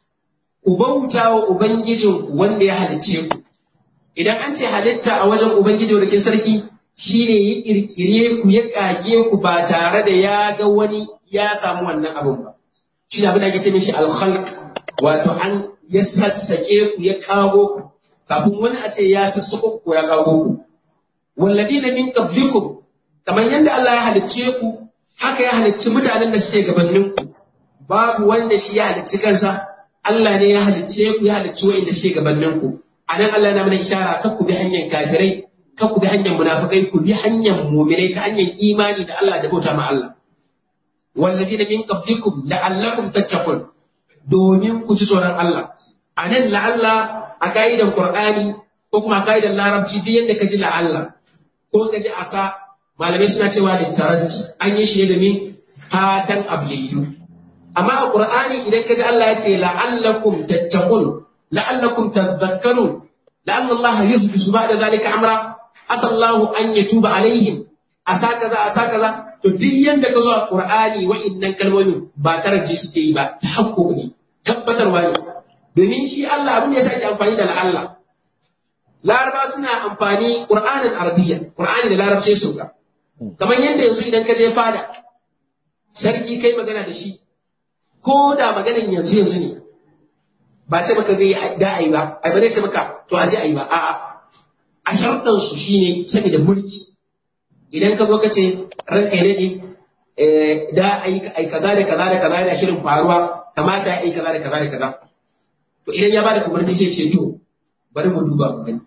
ku bauta wa ubangijinku wanda ya halicce ku idan an ce halitta a wajen ubangiji da ke sarki shine ya kirkire ku ya kage ku ba tare da ya ga wani ya samu wannan abin ba shi ne abin da ake ce mishi alkhalq wato an ya sassake ku ya kago ku kafin wani a ce ya sassako ku ya kago ku walladina min qablikum kamar yadda Allah ya halicce ku haka ya halicci mutanen da suke gabanin ku babu wanda shi ya halicci kansa Allah ne ya halicce ku ya halicci wa'inda suke gabanin ku anan Allah na mana ishara kar ku bi hanyar kafirai kar ku bi hanyar munafikai ku bi hanyar mu'minai ta hanyar imani da Allah da bauta ma Allah wallazina min qablikum la'allakum tattaqun domin ku ji tsoron Allah anan la'alla a ka'idan Qur'ani ko kuma a ka'idan Larabci duk yanda ka ji la'alla ko ka ji asa malamai suna cewa da taraji an yi shi ne domin fatan abyayyu amma a qur'ani idan ka ji Allah ya ce la'allakum tattaqun la'allakum tadhakkarun la'anna Allah yuhdisu ba'da zalika amra asallahu an yatuba alaihim asa kaza asa kaza to duk yanda ka zo a qur'ani wa'innan kalmomin ba taraji suke yi ba tahaqquq ne tabbatarwa ne domin shi Allah abin da ya sake amfani da la'alla laraba suna amfani qur'anin arabiyya qur'ani da larabci sauka kamar yadda yanzu idan ka je fada sarki kai magana da shi ko da maganan yanzu yanzu ne ba ce maka zai da ayi ba ai ba zai ce maka to a je ayi ba a'a a sharɗan su shine saboda mulki idan ka zo ka ce ranka ne ne da ayi ai kaza da kaza da kaza yana shirin faruwa kamata ya yi kaza da kaza da kaza to idan ya bada umarni sai ce to bari mu duba mu gani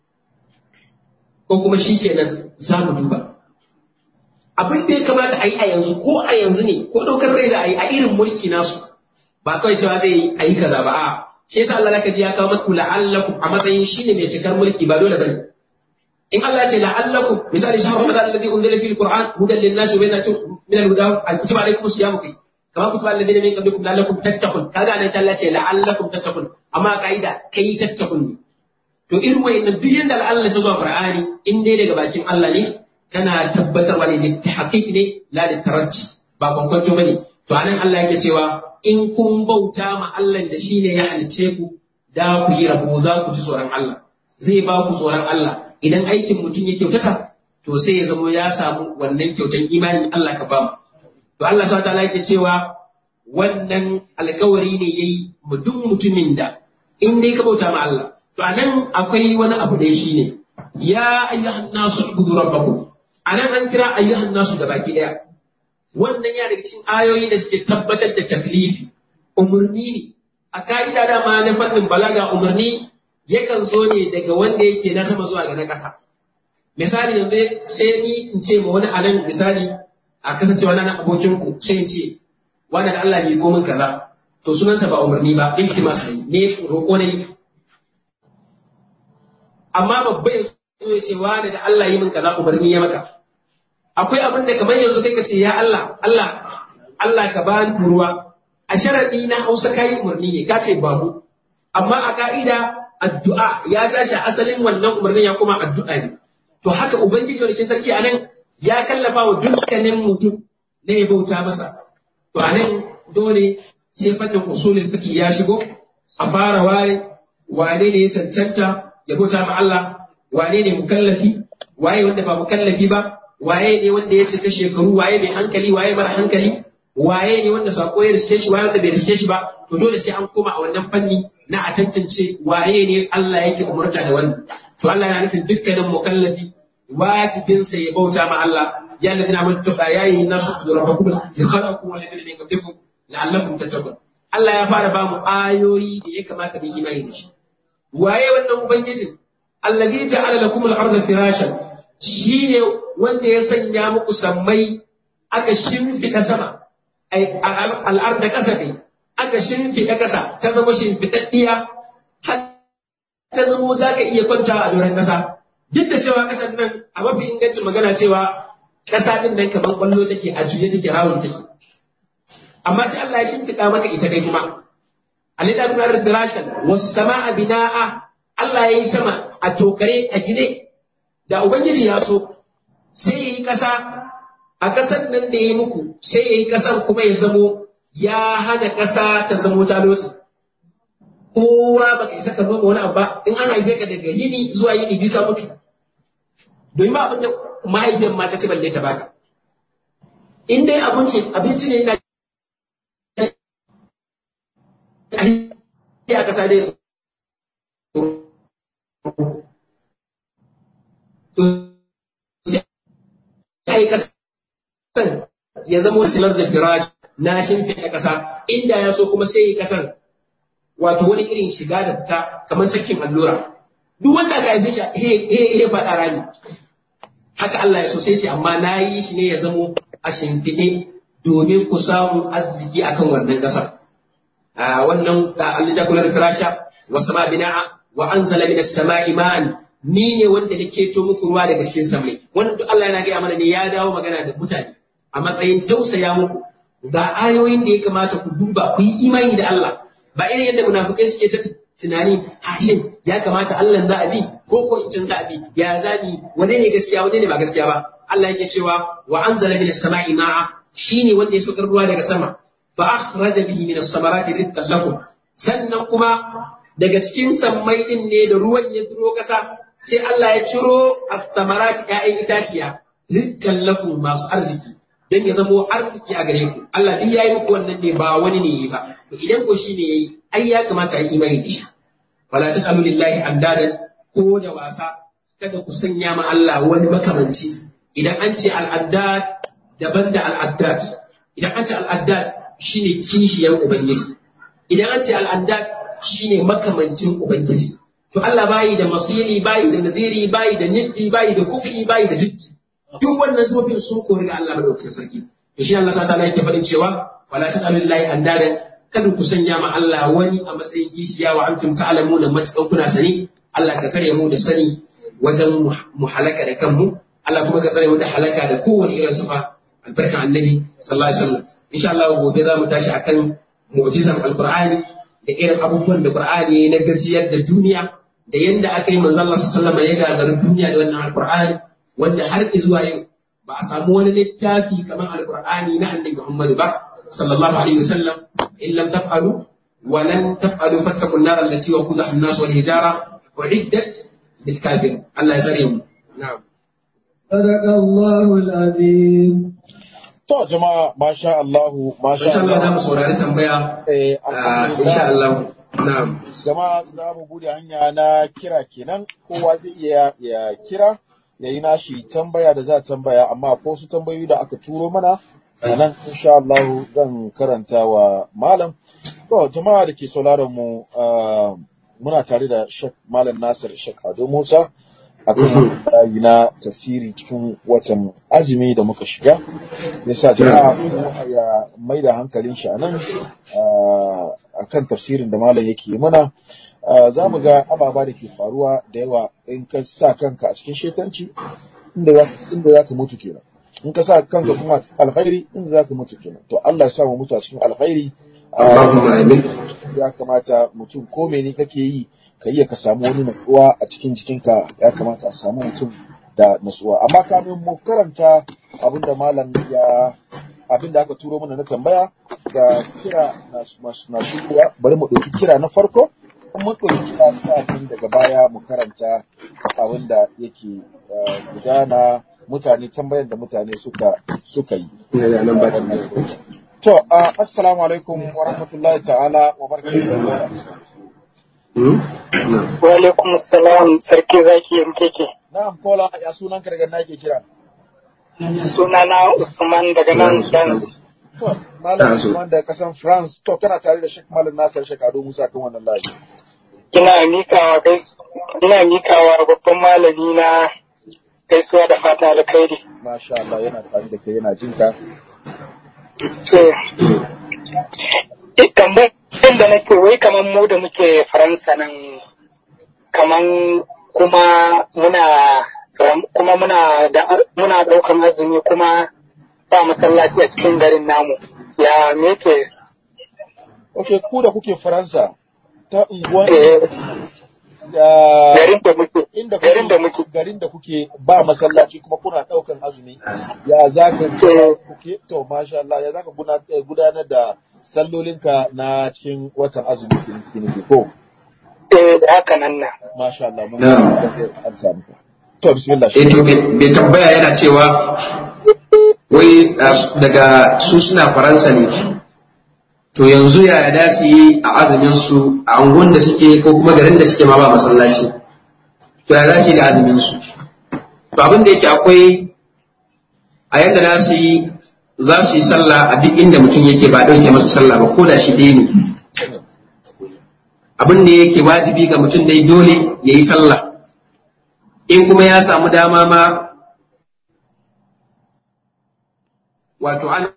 ko kuma shi kenan za mu duba abin da ya kamata a yi a yanzu ko a yanzu ne ko ɗaukar rai da a yi a irin mulki nasu ba kawai cewa zai a yi kaza ba a shi yasa Allah zaka ji ya kawo maku la'allakum a matsayin shine mai cikar mulki ba dole bane in Allah ya ce la'allakum misali shahru ramadan alladhi unzila fihi alquran hudan lin-nas wa bayyinatin min al-huda kutiba alaykum as-siyam kai kama kutiba alladhina min qablikum la'allakum tattaqun kaga nan sai Allah ya ce la'allakum tattaqun amma kaida kai tattaqun ne to irin wayannan duk yanda Allah ya zuwa Qur'ani in dai daga bakin Allah ne kana tabbatarwa ne da haqiqi ne la da taranci ba kwankwanto bane to anan Allah yake cewa in kun bauta ma Allah da shine ya halice ku da ku yi rabo za ku ci tsoron Allah zai ba ku tsoron Allah idan aikin mutum ya kyautata to sai ya zamo ya samu wannan kyautan imani Allah ka ba mu to Allah subhanahu wataala yake cewa wannan alkawari ne yayi mu duk mutumin da in dai ka bauta ma Allah to anan akwai wani abu da shi ne ya ayyuhan nasu ibudu rabbakum anan an kira ayyuhan nasu da baki daya wannan ya daga cikin ayoyi da suke tabbatar da taklifi umarni ne a ka'ida da ma na fannin balaga umarni yakan zo ne daga wanda yake na sama zuwa ga na ƙasa misali yanzu sai ni in ce ma wani anan misali a kasancewa na abokin ku sai in ce wani da Allah ne ko min kaza to sunansa ba umarni ba iltimas ne ne roƙo ne amma babba ya so ya ce wani da Allah yi min kaza umarni ya maka akwai abin da kamar yanzu kai ka ce ya Allah Allah Allah ka bani ruwa a sharadi na Hausa kai umarni ne ka ce babu amma a ka'ida addu'a ya tashi asalin wannan umarnin ya kuma addu'a ne to haka ubangiji wani sarki anan ya kallafa wa dukkanin mutum na ya bauta masa to anan dole sai fannin usulin fiqh ya shigo a fara ware wane ne ya cancanta ya bauta ma Allah wane ne mukallafi waye wanda ba mukallafi ba waye ne wanda ya cika shekaru waye mai hankali waye mara hankali waye ne wanda sako ya riske shi waye wanda bai riske shi ba to dole sai an koma a wannan fanni na a tantance waye ne Allah yake umurta da wannan to Allah yana nufin dukkanin mukallafi wajibin sa ya bauta ma Allah ya ladina man tuqa yayi nasu rabbakum khalaqakum wa ladina min qablikum la'allakum tattaqun Allah ya fara ba mu ayoyi da ya kamata mu imani da shi waye wannan ubangijin allazi ja'ala lakum al-ardha firashan shine wanda ya sanya muku sammai aka shimfiɗa sama al'arda ƙasa ne aka shimfiɗa ƙasa ta zama shimfiɗaɗɗiya har ta zamo za ka iya kwanta a doron ƙasa duk da cewa ƙasar nan a mafi ingancin magana cewa ƙasa ɗin nan kamar ƙwallo take a juye take rawun take amma sai Allah ya shimfiɗa maka ita dai kuma alida kuma firashan wasu sama'a bina'a Allah ya yi sama a tokare a gine da Ubangiji ya so sai ya yi ƙasa a ƙasar nan da ya yi muku sai ya yi ƙasar kuma ya zamo ya hana ƙasa ta zamo ta lotsi. Kowa ba ka isa ka zama wani abu ba in an haife ka daga yini zuwa yini biyu ka mutu. Domin ba abin da mahaifiyar ma ta ci balle ta baka. In dai abinci abinci ne yana a ƙasa dai sai kasan ya zama silar da firash na shimfiɗa ƙasa inda ya so kuma sai ƙasar wato wani irin shiga da ta kamar sakin allura duk wanda aka haife shi he faɗa rami haka Allah ya so sai ce amma na yi shi ne ya zamo a shimfiɗe domin ku samu arziki akan wannan ƙasar wannan Allah ja kula da firasha wa sama bina'a wa anzala minas sama'i ma'an ni ne wanda na keto muku ruwa daga cikin samai wannan duk Allah yana gaya mana ne ya dawo magana da mutane a matsayin tausaya muku ga ayoyin da ya kamata ku duba ku yi imani da Allah ba irin yadda munafukai suke ta tunani hashin ya kamata Allah za a bi ko ko in za a bi ya zabi wane ne gaskiya wane ne ba gaskiya ba Allah yake cewa wa anzala minas sama'i ma'a shine wanda ya saukar ruwa daga sama fa akhraja bihi minas samarati rizqan lakum sannan kuma daga cikin sammai din ne da ruwan ya duro kasa sai Allah ya ciro as-samarati ya'yan itaciya rizqan lakum masu arziki dan ya zamo arziki a gare ku Allah duk yayi muku wannan ne ba wani ne yi ba to idan ko shine yayi ai ya kamata a yi imani da shi wala tasalu lillahi andadan ko da wasa kada ku sanya ma Allah wani makamanci idan an ce al'addad daban da al'addad idan an ce al'addad shine kishiyar ubangiji idan an ce al'addad shine makamancin ubangiji to Allah bayi da masiri bayi da nadiri bayi da niddi bayi da kufi bayi da jiddi duk wannan sifofin sun kori ga Allah madaukakin sarki to shi Allah subhanahu wa yake faɗin cewa wala tasalu lillahi andadan kada ku sanya ma Allah wani a matsayin kishiya wa antum ta'lamuna matakan kuna sani Allah ka tsare mu da sani wajen mu halaka da kanmu Allah kuma ka tsare mu da halaka da kowane irin sufa albarkan annabi sallallahu alaihi wasallam insha Allah gobe za mu tashi akan mu'jizan alqur'ani da irin abubuwan da qur'ani na gajiyar da duniya da yanda aka yi manzo Allah sallallahu alaihi wasallam ya gagaru duniya da wannan alqur'ani wanda har zuwa yau ba a samu wani littafi kamar alqur'ani na annabi Muhammad ba sallallahu alaihi wasallam in lam taf'alu wa lan taf'alu fattaqun nar allati waqudaha an-nas wal hijara u'iddat lil kafirin Allah ya tsare mu na'am صدق الله العظيم To jama'a masha Allahu masha insha Allah za mu Allah saurari tambaya eh ah, alhamdulillah. insha Allah na'am jama'a za mu bude hanya na kira kenan kowa zai iya ya kira ya yi nashi tambaya da za a tambaya amma ko su tambayoyi da aka turo mana a nan insha Allah zan karanta wa malam to jama'a da ke sauraron mu ah, muna tare da Sheikh Malam Nasir Sheikh Ado Musa akan layi na tafsiri cikin watan azumi da muka shiga yasa jama'a kowa ya mai da hankalin shi a nan ah, akan tafsirin da malam yake mana Ah, za mu ga ababa da ke faruwa da yawa in ka sa kanka a cikin shetanci inda za inda za ka mutu kenan in ka sa kanka kuma a cikin alkhairi inda za ka mutu kenan to Allah ya sa mu mutu a cikin alkhairi Ah, Allahumma amin ya kamata mutum ko mene kake yi ka iya ka samu wani natsuwa a cikin jikinka ya kamata a samu mutum da natsuwa amma kamin mu karanta abinda malam ya abinda aka turo mana na tambaya da kira na masu na shigowa bari mu ɗauki kira na farko in mun ɗauki kira sa'in daga baya mu karanta abinda yake eh, gudana mutane tambayar da mutane suka suka yi ina da nan ba tambaya to ah, assalamu alaikum wa rahmatullahi ta'ala wa barakatuhu Hmm? na'am Wa alaikum salam sarki zaki MKK. Na'am, kola ya sunan ka daga nake kira. Sunana Usman daga nan Dan. To, Malam Na so. Usman da kasan France, to kana tare da Sheikh Malam Nasir Sheikh Ado Musa kan wannan layi. Ina mikawa gais ina mikawa babban malami na gaisuwa da fata alkhairi. Masha Allah yana tare da kai yana jin ka. To eh, tambayar da nake wai kamar mu da muke Faransa nan kaman kuma muna kuma muna da muna daukan azumi kuma ba masallaci a cikin garin namu. Ya me ke Okay, ku da kuke Faransa ta unguwan eh, da garin da muke inda garin da muke kuke garin da kuke ba masallaci kuma kuna daukan azumi. Ya zaka Eh, kuke to masha Allah ya zaka guna- eh, gudanar da sallolinka na cikin watan azumi kiniki ko eh, haka nan na. masha Allah mun Na'am. ga sai an samu ka. To bismillah eh to bai bai tambaya yana cewa wai ah, su- daga su suna faransa ne to yanzu yaya da su yi a azumin su a angon da suke ko kuma garin da suke ma ba masallaci to ya za su yi da azumin su to abin da yake akwai a yadda za su yi za su yi sallah a duk inda mutum yake ba ɗauke masa sallah ba ko da shi ɗaya ne abin da yake wajibi ga mutum dai dole ya yi sallah in kuma ya samu dama ma wato ana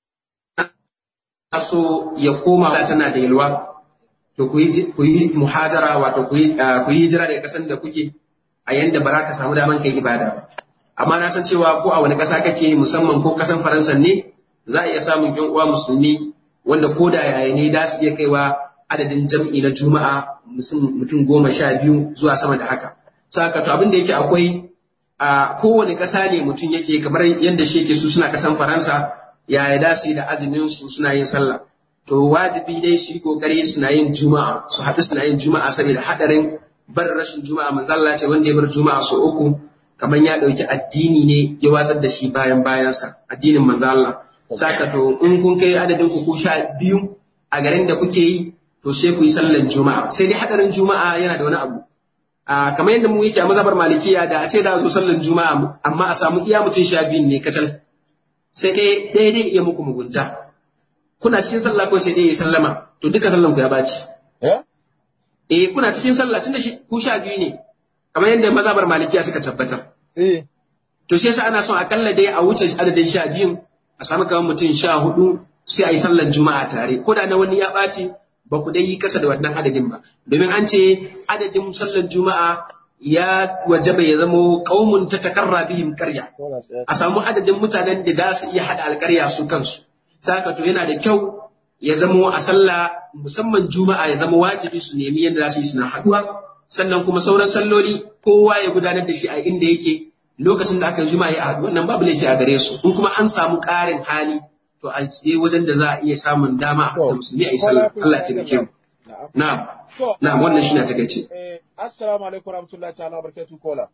so ya koma da tana da yalwa to ku yi ku yi muhajara wato ku yi ah, ku yi hijira daga kasan da kuke a yanda ba za ka samu daman kai ibada ba amma na san cewa ko a wani ƙasa kake musamman ko ƙasan faransa ne za a iya samun yan uwa musulmi wanda ko da yaya ne za su iya kaiwa adadin jam'i na juma'a mutum goma sha biyu zuwa sama da haka saka to abin da yake akwai a kowane ƙasa ne mutum yake kamar yadda shi yake su suna ƙasan faransa yaya da su yi da azumin su suna yin sallah to wajibi dai su yi kokari suna yin juma'a su haɗu suna yin juma'a saboda haɗarin bar rashin juma'a manzalla ce wanda ya bar juma'a sau uku kamar ya ɗauki addini ne ya watsar da shi bayan bayansa addinin manzalla saka to in kun kai adadin ku sha biyu a garin da kuke yi to sai ku yi sallan juma'a sai dai haɗarin juma'a yana da wani abu a kamar yadda mu yake a mazhabar malikiya da a ce da zo sallan juma'a amma a samu iya mutum sha biyun ne kacal sai kai ɗaya dai iya muku mugunta kuna cikin sallah ko sai ɗaya ya sallama to duka sallan ku ya baci eh kuna cikin sallah tunda shi ku sha biyu ne kamar yadda mazhabar malikiya suka tabbatar eh to sai sa ana son akalla dai a wuce adadin sha biyun a samu kamar mutum sha hudu sai a yi sallar juma'a tare ko da na wani ya ɓaci ba ku dai yi kasa da wannan adadin ba domin an ce adadin sallar juma'a ya wajaba ya zamo qaumun ta takarra bihim karya a samu adadin mutanen da za su iya hada alkarya su kansu saka to yana da kyau ya zamo a sallah musamman juma'a ya zama wajibi su nemi yadda za su yi suna haduwa sannan kuma sauran salloli kowa ya gudanar da shi a inda yake lokacin da aka yi juma'a ya haɗu wannan babu laifi a gare su in kuma an samu ƙarin hali to a je wajen da za a iya samun dama a musulmi a yi sallah Allah ya taimake mu na'am na'am wannan shi na takaice Eh, assalamu alaikum warahmatullahi ta'ala barakatuh kola.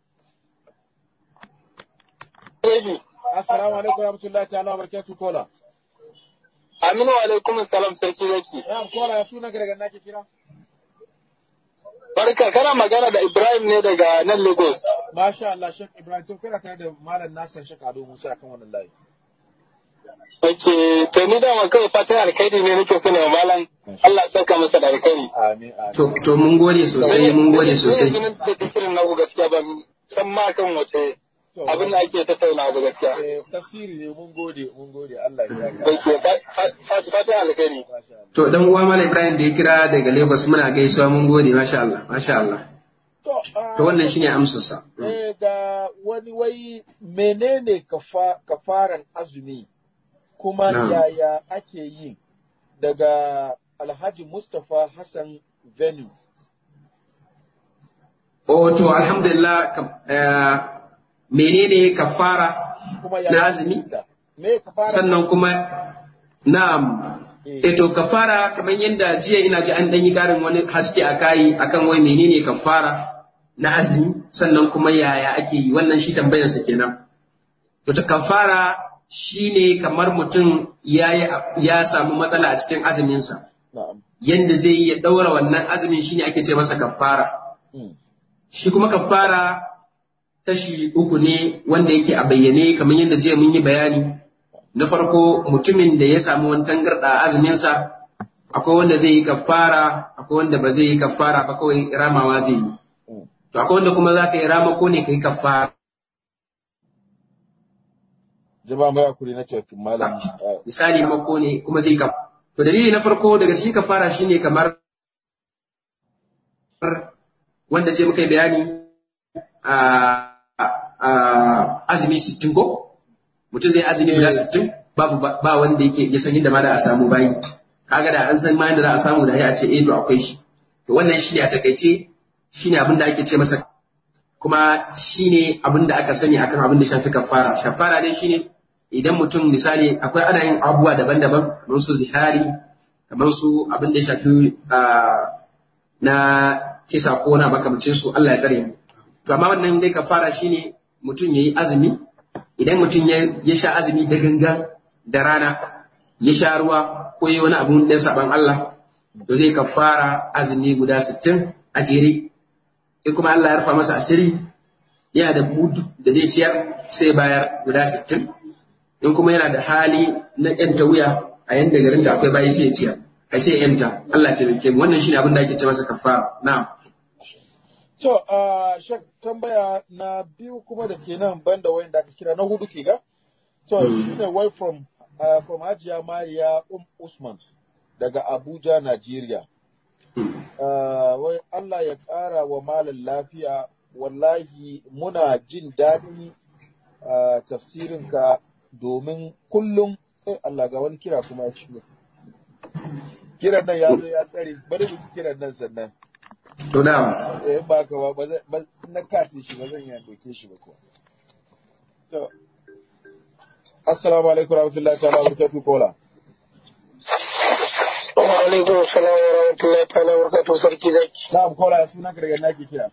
Baby. Assalamu alaikum warahmatullahi ta'ala barakatuh kola. Aminu alaikum salam sarki zaki. Na'am kola ya suna daga nake kira? Barka kana magana da Ibrahim ne daga nan Lagos. Masha Allah Sheikh Ibrahim to kana tare da Malam Nasir Sheikh Ado Musa kan wannan layi. Ake to ni dama kawai fatan alkhairi ne nake so ne wa malam Allah ya saka masa da alkhairi. Amin amin. to to mun gode sosai mun gode sosai Ni yanzu da tafsirin naku gaskiya ban san ma kan wace To, abin da ake tattauna ba gaskiya. eh, tafsiri ne mun gode mun gode Allah ya saka. Ake fatan alkhairi. Masha Allah. to dan uwa Malam Ibrahim da ya kira daga Lagos muna gaisuwa mun gode masha Allah masha Allah To, ah, to wannan shine amsarsa eh, ga wani wai menene kafa, kafaran azumi kuma Na'am. yaya ake yi daga Alhaji Mustapha Hassan Venu. oh to alhamdulillah kam- eh, menene kafara Kuma na yaya azumi ake ta? Me kafaran sannan kuma na'am Eh. eh to kafara kamar yadda jiya ina ji an dan yi karin wani haske a kai akan wai menene kafara na azumi sannan kuma yaya ake yi wannan shi tambayar sa kenan to ta kafara shine kamar mutum ya yi- ya samu matsala a cikin azumin sa Na'am. yanda zai yi ya daura wannan azumin shine ake ce masa kafara Mm. shi kuma kafara kashi uku ne wanda yake a bayyane kamar yadda jiya mun yi bayani na farko mutumin da ya samu wani tangarɗa a azuminsa akwai wanda zai yi kafara akwai wanda ba zai yi kafara ba kawai ramawa zai yi Mm. to akwai wanda kuma za ka yi rama ko ne ka yi kafara Jama'a mai hakuri na cikin malam. ah, misali mako ne kuma zai ka to dalili na farko daga cikin kafara shine kamar wanda je muka yi bayani a a azumi sittin ko mutum zai azumi guda sittin babu ba ba wanda yake ya san yadda ma da a samu bayi kaga da an san ma yadda za a samu da ya ce eh to akwai shi to wannan shine a takaice shine abin da ake ce masa kuma shine abin da aka sani akan abin da shafi kafara kafara dai shine idan mutum misali akwai ana yin abubuwa daban-daban kamar su zihari kamar su abin da ya shafi ah, na kisa ko na makamacin su Allah ya tsare mu to amma wannan dai kafara shine mutum yayi azumi idan mutum ya ya sha azumi da gangan da rana ya sha ruwa ko yi wani abun da saban Allah to zai kafara azumi guda 60 a jere in kuma Allah ya rufa masa asiri yana da mudu da zai ciyar sai bayar guda 60 in kuma yana da hali na yanta wuya a yanda garin da akwai bayi sai ya ciyar ai sai ya yanta Allah ya taimake mu wannan shine abin da ake ce masa kafara na'am To, uh, Shek, tambaya na biyu kuma da ke nan banda wayan da aka kira na hudu ke ga? To, shi ne wai from, uh, from Hajiya Mariya Um Usman daga Abuja, Najeriya. Uh, wai Allah ya ƙara wa malam lafiya wallahi muna jin daɗin ah, tafsirinka domin kullum eh Allah ga wani kira kuma ya shigo kiran nan ya zo ya tsare bari mu ji kiran nan sannan to na'am eh in ba ka ba ba zan- ba- na kati shi ba zan iya doke shi ba kuwa to assalamu alaikum warahmatullahi ta'ala wa barakatuh kola Wa alaikum salam wa rahmatullahi ta'ala wa barakatuhu sarki zaki. na'am kola ya suna ka daga naki kira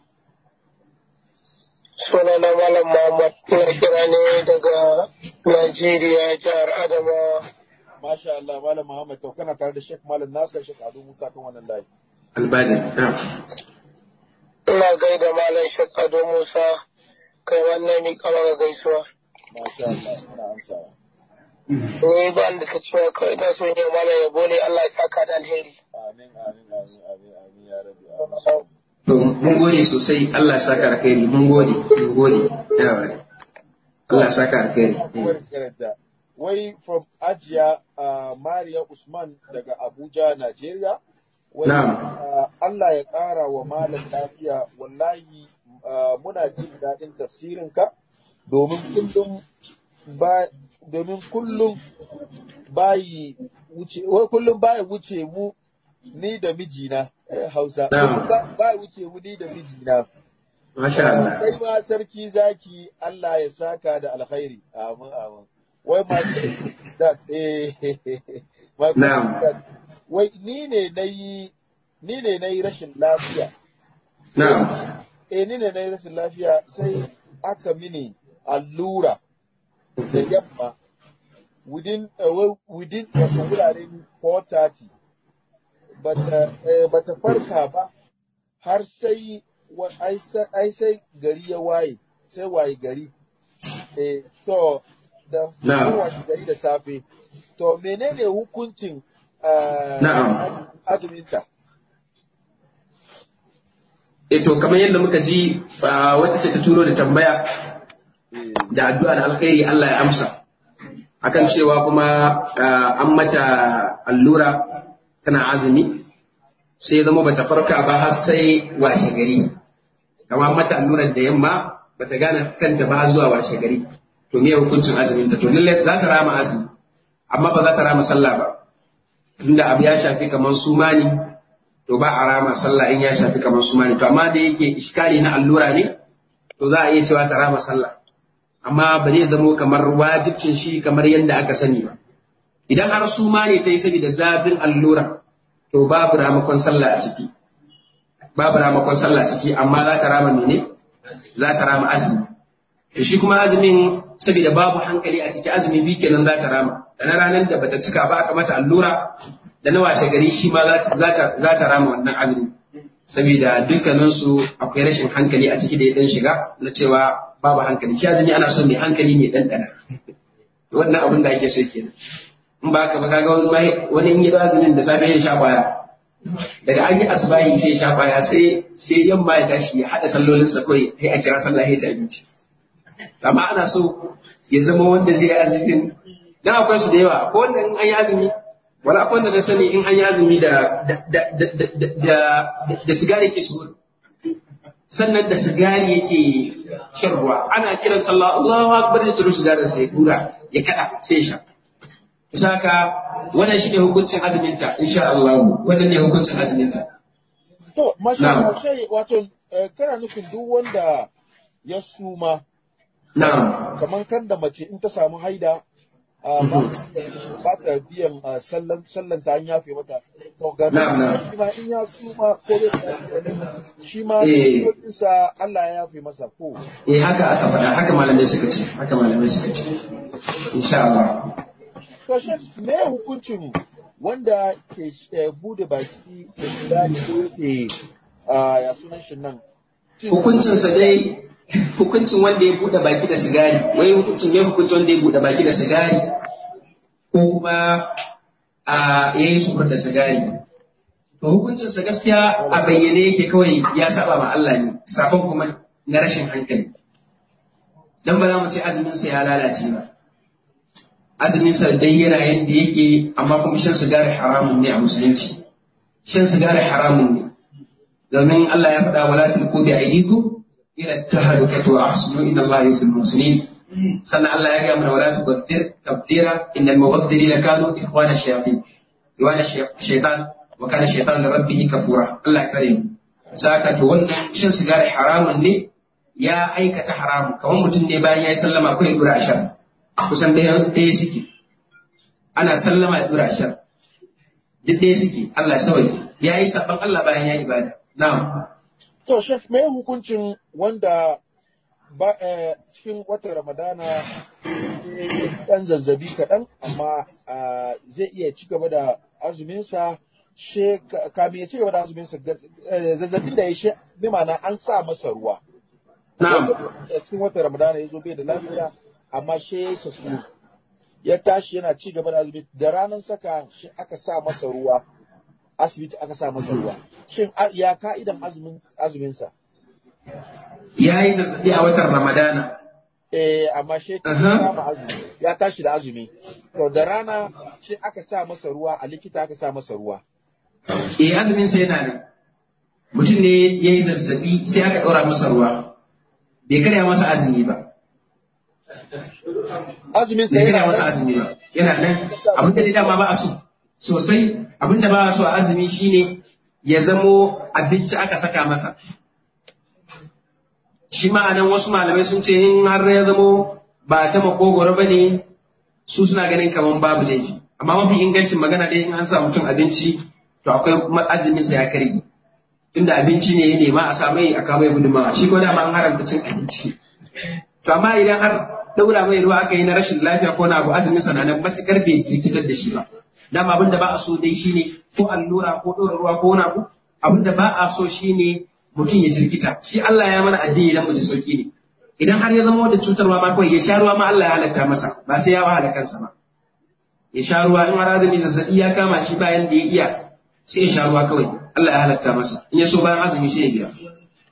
Suna na Malam Muhammad na kira ne daga Najeriya jihar Adamawa. masha Allah malam Muhammad to kana tare da Sheikh Malam Nasir Sheikh Ado Musa kan wannan layi albajin na'am Ina gaida Malam Shek Ado Musa kai wannan mi kama ga gaisuwa. masha Allah ina amsawa Ni ba da ta cewa kawai ina son yi Malam yabo ne Allah ya saka da alheri. amin amin amin amin amin ya rabbi amin to mun gode sosai Allah ya saka alkhairi mun gode mun gode yawa Allah ya saka alkhairi Akwai karanta. Wai from Ajiya uh, Mariya Usman daga Abuja, Najeriya. Wai Na'am. uh, Allah ya ƙara wa malam lafiya wallahi uh, muna jin daɗin tafsirinka domin kullum ba domin kullum bayi wuce wai kullum baya wuce mu ni da mijina eh, Hausa Na'am. kullum ba- baya wuce mu ni da mijina masha Allah kai ma sarki zaki Allah ya saka da alkhairi amin amin wai ma that eh my Na'am. question is that, wai ni ne nayi ni ne nayi rashin lafiya na'am eh ni ne nayi rashin lafiya sai aka mini allura da yamma within uh, well, within wato wuraren 4:30 bata eh, bata farka ba har sai wa- ai sa- ai sai gari ya waye sai waye gari eh to da Na'am. washe gari da safe to menene hukuncin ah, Na'am. azumi- azuminta eh to kamar yadda muka ji ah, wata ce ta turo da tambaya eh da addu'a da alkhairi Allah ya amsa akan cewa kuma ah, an mata allura tana azumi sai ya zama bata farka ba har sai washe gari kama an mata allurar da yamma bata gane kanta ba zuwa washe gari to me hukuncin azumin ta to lalle za ta rama azumi amma ba za ta rama sallah ba tunda abu ya shafi kamar sumani to ba a rama sallah in ya shafi kamar sumani to amma da yake iskali na allura ne to za a iya cewa ta rama sallah amma ba zai zamo kamar wajibcin shi kamar yadda aka sani ba idan har suma ne ta yi saboda zafin allura to babu ramakon sallah a ciki babu ramakon sallah a ciki amma za ta rama mene za ta rama azumi to shi kuma azumin saboda babu hankali a ciki azumi bi kenan za ta rama da na ranar da bata cika ba aka mata allura da na washe gari shi ma za ta- za ta za ta rama wannan azumi saboda dukkaninsu akwai rashin hankali a ciki da ya dan shiga na cewa babu hankali shi azumi ana son mai hankali mai ɗanɗana wannan abin da ake so kenan in ba ka ba kaga wani mai- wani in yi azumin da safe ya sha kwaya daga an yi asbahi sai ya sha kwaya sai sai yamma ya tashi ya haɗa sallolinsa kawai sai a kira sallah ya ci abinci amma ana so ya zama wanda zai yi azumin dan akwai su da yawa ko wanda in an yi azumi wala akwai wanda na sani in an yi azumi da da da da da da, da sigari ke su sannan da sigari yake shan ruwa ana kiran sallah Allahu akbar da tsiro sigarin sai ya dura ya kada sai ya sha kusa haka wannan shine hukuncin azumin ta insha Allah wannan ne hukuncin azumin ta to masha Na'am. Allah sai wato eh, kana nufin duk wanda ya suma na'am kamar kan da mace in ta samu haida a ba ba ta biyan ah, sallan sallan ta an yafe mata to ga Na'am, na'am. shi ma in ya suma ko dai shi ma Eh. sa Allah ya yafe masa ko eh haka aka faɗa haka malamai suka ce haka malamai suka ce insha Allah to shi me hukuncin wanda ke eh, bude baki da sigari ko yake ah, ya sunan shi nan cin- hukuncinsa dai hukuncin wanda ya buɗe baki da sigari wai hukuncin ya hukuncin wanda ya buɗe baki da sigari ko kuma a ya yi sukur da sigari to hukuncinsa gaskiya a bayyane yake kawai ya saba ma Allah ne sabon kuma na rashin hankali dan ba za mu ce azuminsa ya lalace ba azuminsa dai yana yadda yake amma kuma shan sigari haramun ne a musulunci shan sigari haramun ne domin Allah ya faɗa wala tulqu bi aydikum ila tahlukati wa ahsinu inna Allah yuhibbul muhsinin sannan Allah ya ga mana wala tubaththir tabdira innal mubadhdhirina kanu ikhwana shayatin ikhwana shaytan wa kana shaytan li rabbih kafura Allah ya kare mu saka to wannan shan sigari haramun ne ya aikata haramun kamar mutum ne bayan ya yi sallama ko ya dura ashar kusan ɗaya ɗaya suke ana sallama ya dura ashar duk ɗaya suke Allah sawai ya yi saban Allah bayan ya yi ibada na'am To, Chef, me hukuncin wanda ba eh, cikin watan Ramadana eh, ɗan zazzabi kaɗan, amma ah, zai iya ci gaba da azuminsa, she ka- kamin ya ci gaba da azuminsa, ga- eh, zazzabin da ya shi, bi ma'ana an sa masa ruwa. na'am Wanda cikin watan Ramadana ya zo bai da lafiya, amma she ya sasu. Ya tashi yana ci gaba da azumi, da ranar saka shi aka sa masa ruwa, asibiti aka sa masa ruwa. Shin a- ya ka'idan azumin azuminsa? ya yi zazzabi a watan Ramadana Eh, amma shi ya Aha. kama azumi, ya tashi da azumi. To da rana shi aka sa masa ruwa, a likita aka sa masa ruwa. eh azumin sa yana nan mutum ne ya yi zazzabi sai aka ɗora masa ruwa bai karya masa azumi ba Azumin sa bai karya yana masa nan. azumi ba yana nan abin da dai dama ba a so sosai abin da ba a so a azumi shine ya zamo abinci aka saka masa shi ma'anan wasu malamai sun ce in har ya zamo ba ta makogoro ba ne su suna ganin kamar babu laifi amma mafi ingancin magana dai in an sa mutum abinci to akwai ma- azumin sa ya karye tunda abinci ne ya nema a sa mai a kawo mai gudunmawa shi ko dama an haramta cin abinci to amma idan har daura mai ruwa aka yi na rashin lafiya ko na abu azumin sa na nan matukar bai jikitar da shi ba dama abin da ba a so dai shine ko allura ko ɗora ruwa ko wani abu abin da ba a so shine mutum ya jirkita shi Allah ya mana addini dan mu ji sauki ne idan har ya zama da cutarwa ma kawai ya sha ruwa ma Allah ya halatta masa ba sai ya wahala kansa ba ya sha ruwa in har azumi zazzabi ya kama shi bayan da ya iya sai ya sha ruwa kawai Allah ya halatta masa in ya so bayan azumi sai ya biya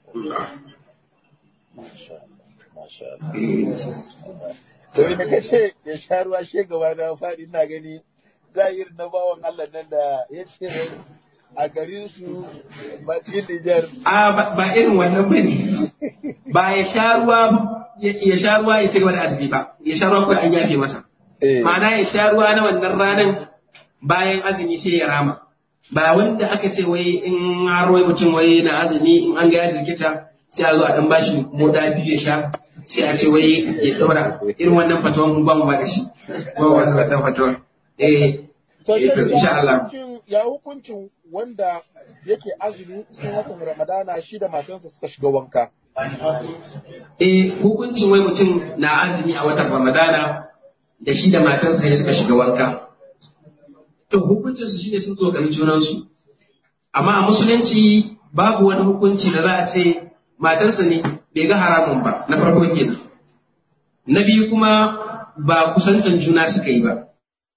Masha Allah. To me kace ya sha ruwa she gaba na faɗi ina gani zahir na bawan Allah nan da ya ce a garin su ba cikin Nijar a ba ba irin wannan ba ne ba ya sha ruwa ya ya sha ruwa ya ci gaba da azumi ba ya sha ruwa kawai an yafe masa eh ma'ana ya sha ruwa na wannan ranar bayan azumi sai ya rama ba wanda aka ce wai in har wai mutum wai na azumi in an ga ya jirkita sai a zo a dan bashi moda biyu ya sha sai a ce wai ya daura irin wannan fatawan mun ba mu ba da shi ba wasu wannan fatawan eh To eh, to ya insha Allah hukuncin ya hukuncin wanda yake azumi cikin watan Ramadana shi da matansa suka shiga wanka. Eh, hukuncin wai mutum na azumi a watan Ramadana da shi da matarsa ya suka shiga wanka. To, hukuncin su shine sun tsokani junansu. Amma a musulunci babu wani hukunci da za a ce matarsa ne bai ga haramun ba, na farko kenan. Na biyu kuma ba kusantan juna suka yi ba.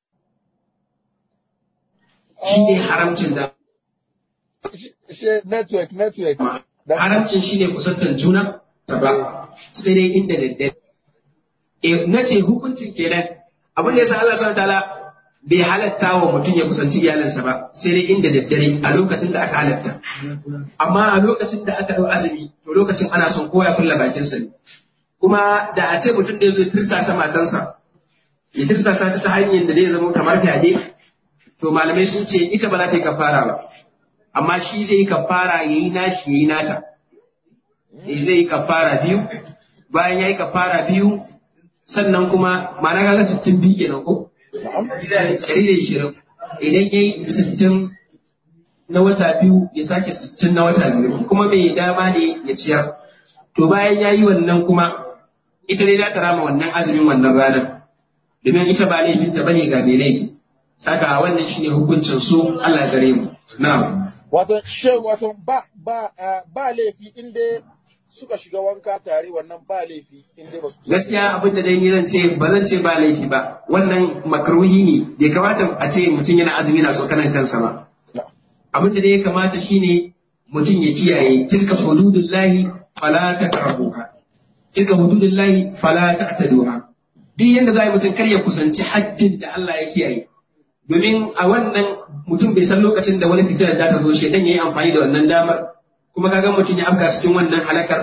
Shi ne haramcin da Shi- shi- Network, network. Da- haramcin shi ne kusantar juna ba sai dai inda daddare. E, na ce hukuncin kenan abin da ya sa Allah subhanahu ta'ala bai halatta wa mutum ya kusanci iyalinsa ba sai dai inda daddare a lokacin da aka halatta. Amma a lokacin da aka ɗau azumi to lokacin ana son kowa ya kulla bakinsa ne. Kuma da a ce mutum da ya zo ya tirsasa matansa ya tirsasa ta ta hanyar da zai zama kamar fyaɗe to malamai sun ce ita ba za ta yi kafara ba. amma shi zai yi kafara ya yi nashi ya yi nata Eh, zai yi kafara biyu bayan ya yi kafara biyu sannan kuma ma'ana kaga sittin biyu kenan ko ɗari da ishirin idan ya yi sittin na wata biyu ya sake sittin na wata biyu kuma mai dama ne ya ciyar to bayan ya yi wannan kuma ita dai za ta rama wannan azumin wannan ranar domin ita ba laifinta bane ga mai laifi saka wannan shine hukuncin su Allah ya tsare mu na'am Wato, she, wato ba, ba, ah, ba laifi inda suka shiga wanka tare wannan ba laifi inda ba su gaskiya abin da dai ni zan ce ba zan ce ba laifi ba wannan makruhi ne bai kamata a ce mutum yana azumi na tsokanan kansa ba abin da dai ya kamata shine mutum ya kiyaye tilka hududullahi fala taqrabuha tilka hududullahi fala ta'taduha duk yanda za a yi mutum kar ya kusanci haddin da Allah ya kiyaye domin a wannan mutum bai san lokacin da wani fitilar da ta zo shedan ya yi amfani da wannan damar kuma kaga mutum ya afka cikin wannan halakar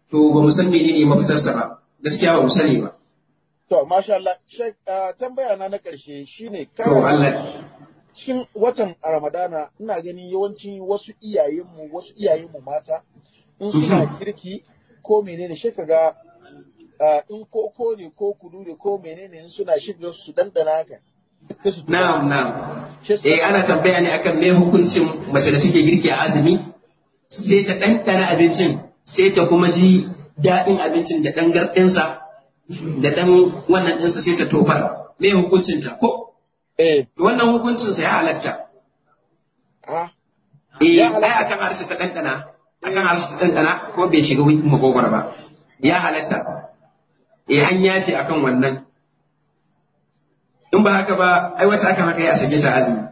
to ba mu san menene mafitarsa ba gaskiya ba mu sani ba To, masha Allah, Sheikh, uh, tambaya na na ƙarshe shine to Allah cikin watan Ramadana ina ganin yawanci wasu iyayenmu wasu iyayenmu mata in suna girki ko menene shi kaga uh, in koko ne ko kudu ne ko menene in suna shiga su dandana haka sai su tuba. na'am na'am Shi su- eh ana tambaya ne akan me hukuncin mace da take girki a azumi sai ta ɗanɗana abincin sai ta kuma ji daɗin abincin da ɗan garɗinsa da ɗan wannan ɗinsa sai ta tofar me hukuncinta ko eh wannan hukuncinsa ya halatta ah eh Ya ai halatta. akan harshe ta ɗanɗana akan harshe ta ɗanɗana ko bai shiga wikin makogwar ba ya halatta eh an yafe akan wannan in ba haka ba ai wata akan haka ya sake ta azumi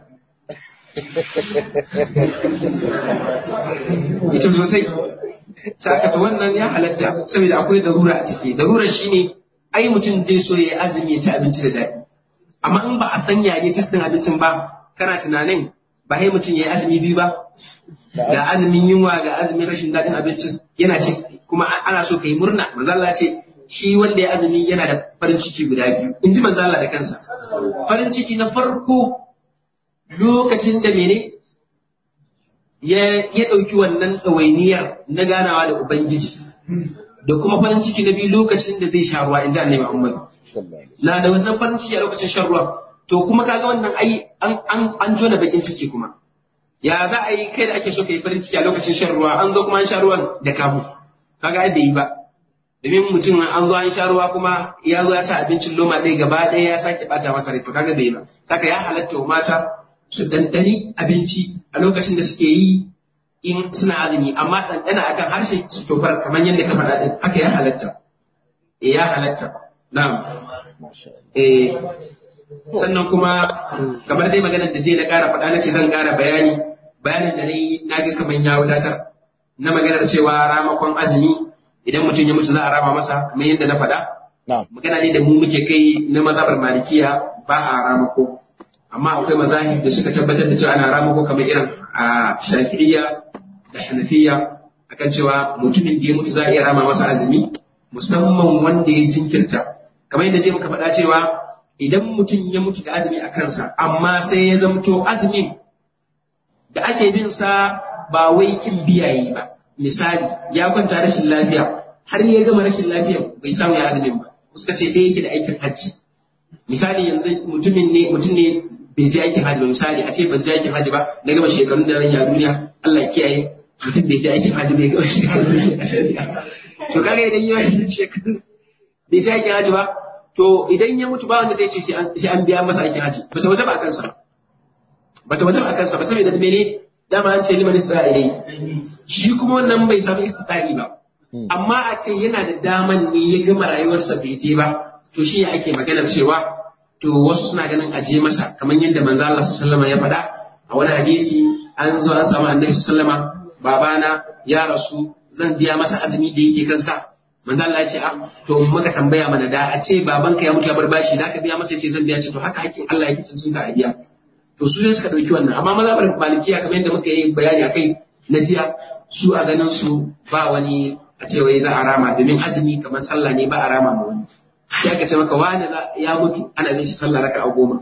ita sosai sakata wannan ya halatta saboda akwai darura a ciki darura shine ai mutum zai so ya yi azumi ya ci abinci da daɗi amma in ba a sanya ne testin abincin ba kana tunanin ba sai mutum ya yi azumi biyu ba ga azumin yunwa ga azumin rashin daɗin abincin yana ce kuma a- ana so ka yi murna manzo Allah ya ce shi wanda ya azumi yana da farin ciki guda biyu in ji manzo Allah da kansa farin ciki na farko lokacin da mene ya ya ɗauki wannan ɗawainiyar na ganawa da Ubangiji da kuma farin ciki na biyu lokacin da zai sha ruwa in ji annabi Muhammad na da wannan farin ciki a lokacin shan ruwa to kuma kaga wannan ai an an an jona bakin ciki kuma ya za a yi kai da ake so ka yi farin ciki a lokacin shan ruwa an zo kuma an sha ruwan da kamu kaga ai bai yi ba domin mutum an zo an sha ruwa kuma ya zo ya sa abincin loma ɗaya gaba ɗaya ya sake ɓata masa rai to kaga bai yi ba kaga ya halatta wa mata su dandani abinci a lokacin da suke yi in suna azumi amma ɗanɗana akan harshe su tofar kamar yadda ka faɗa ɗin haka ya halatta eh ya halatta na'am masha Allah eh sannan kuma kamar dai maganar da je na ƙara faɗa na ce zan ƙara bayani bayanin da na yi na ga kamar ya wadatar na maganar cewa ramakon azumi idan mutum ya mutu za a rama masa kamar yadda na faɗa na'am magana ne da mu muke kai na mazhabar malikiya ba a ramako amma akwai mazahib da suka tabbatar da cewa ana ramako kamar irin a shafi'iyya da hanafiya akan cewa mutumin da ya mutu za a iya rama masa azumi musamman wanda ya jinkirta kamar yadda je muka faɗa cewa idan mutum ya mutu da azumi a kansa amma sai ya zamto azumin da ake bin sa ba wai kin biyaye ba misali ya kwanta rashin lafiya har ya gama rashin lafiya bai samu ya azumin ba suka ce ɗaya yake da aikin hajji misali yanzu mutumin ne mutum ne bai je aikin hajji ba misali a ce ban je aikin hajji ba na gama shekarun da zan yi a duniya Allah ya kiyaye mutum bai je aikin hajji bai gama shekarun da zai yi a duniya to kaga idan yi wani shekarun bai je aikin hajji ba to idan ya mutu ba wanda zai ce sai an- sai an biya masa aikin hajji bata wata ba a kansa bata wata ba a kansa ba saboda mene dama an ce liman isra'ilai shi kuma wannan bai samu istita'i ba amma a ce yana da daman ne ya gama rayuwarsa bai je ba to shi ne ake maganar cewa to wasu suna ganin aje masa kamar yadda manzo Allah sallallahu alaihi wasallam ya faɗa a wani hadisi an zo an samu annabi sallallahu alaihi wasallam babana ya rasu zan biya masa azumi da yake kansa manzo Allah ya ce a to muka tambaya mana da a ce babanka ya mutu ya bar bashi da ka biya masa yace zan biya ce to haka hakkin Allah yake cin ka a biya to su ne suka ɗauki wannan amma mazhabar malikiya kamar yadda muka yi bayani a kai na jiya su a ganin su ba wani a ce wai za a rama domin azumi kamar sallah ne ba a rama ma wani sai aka ce maka wani za- ya mutu ana bin shi sallah raka a goma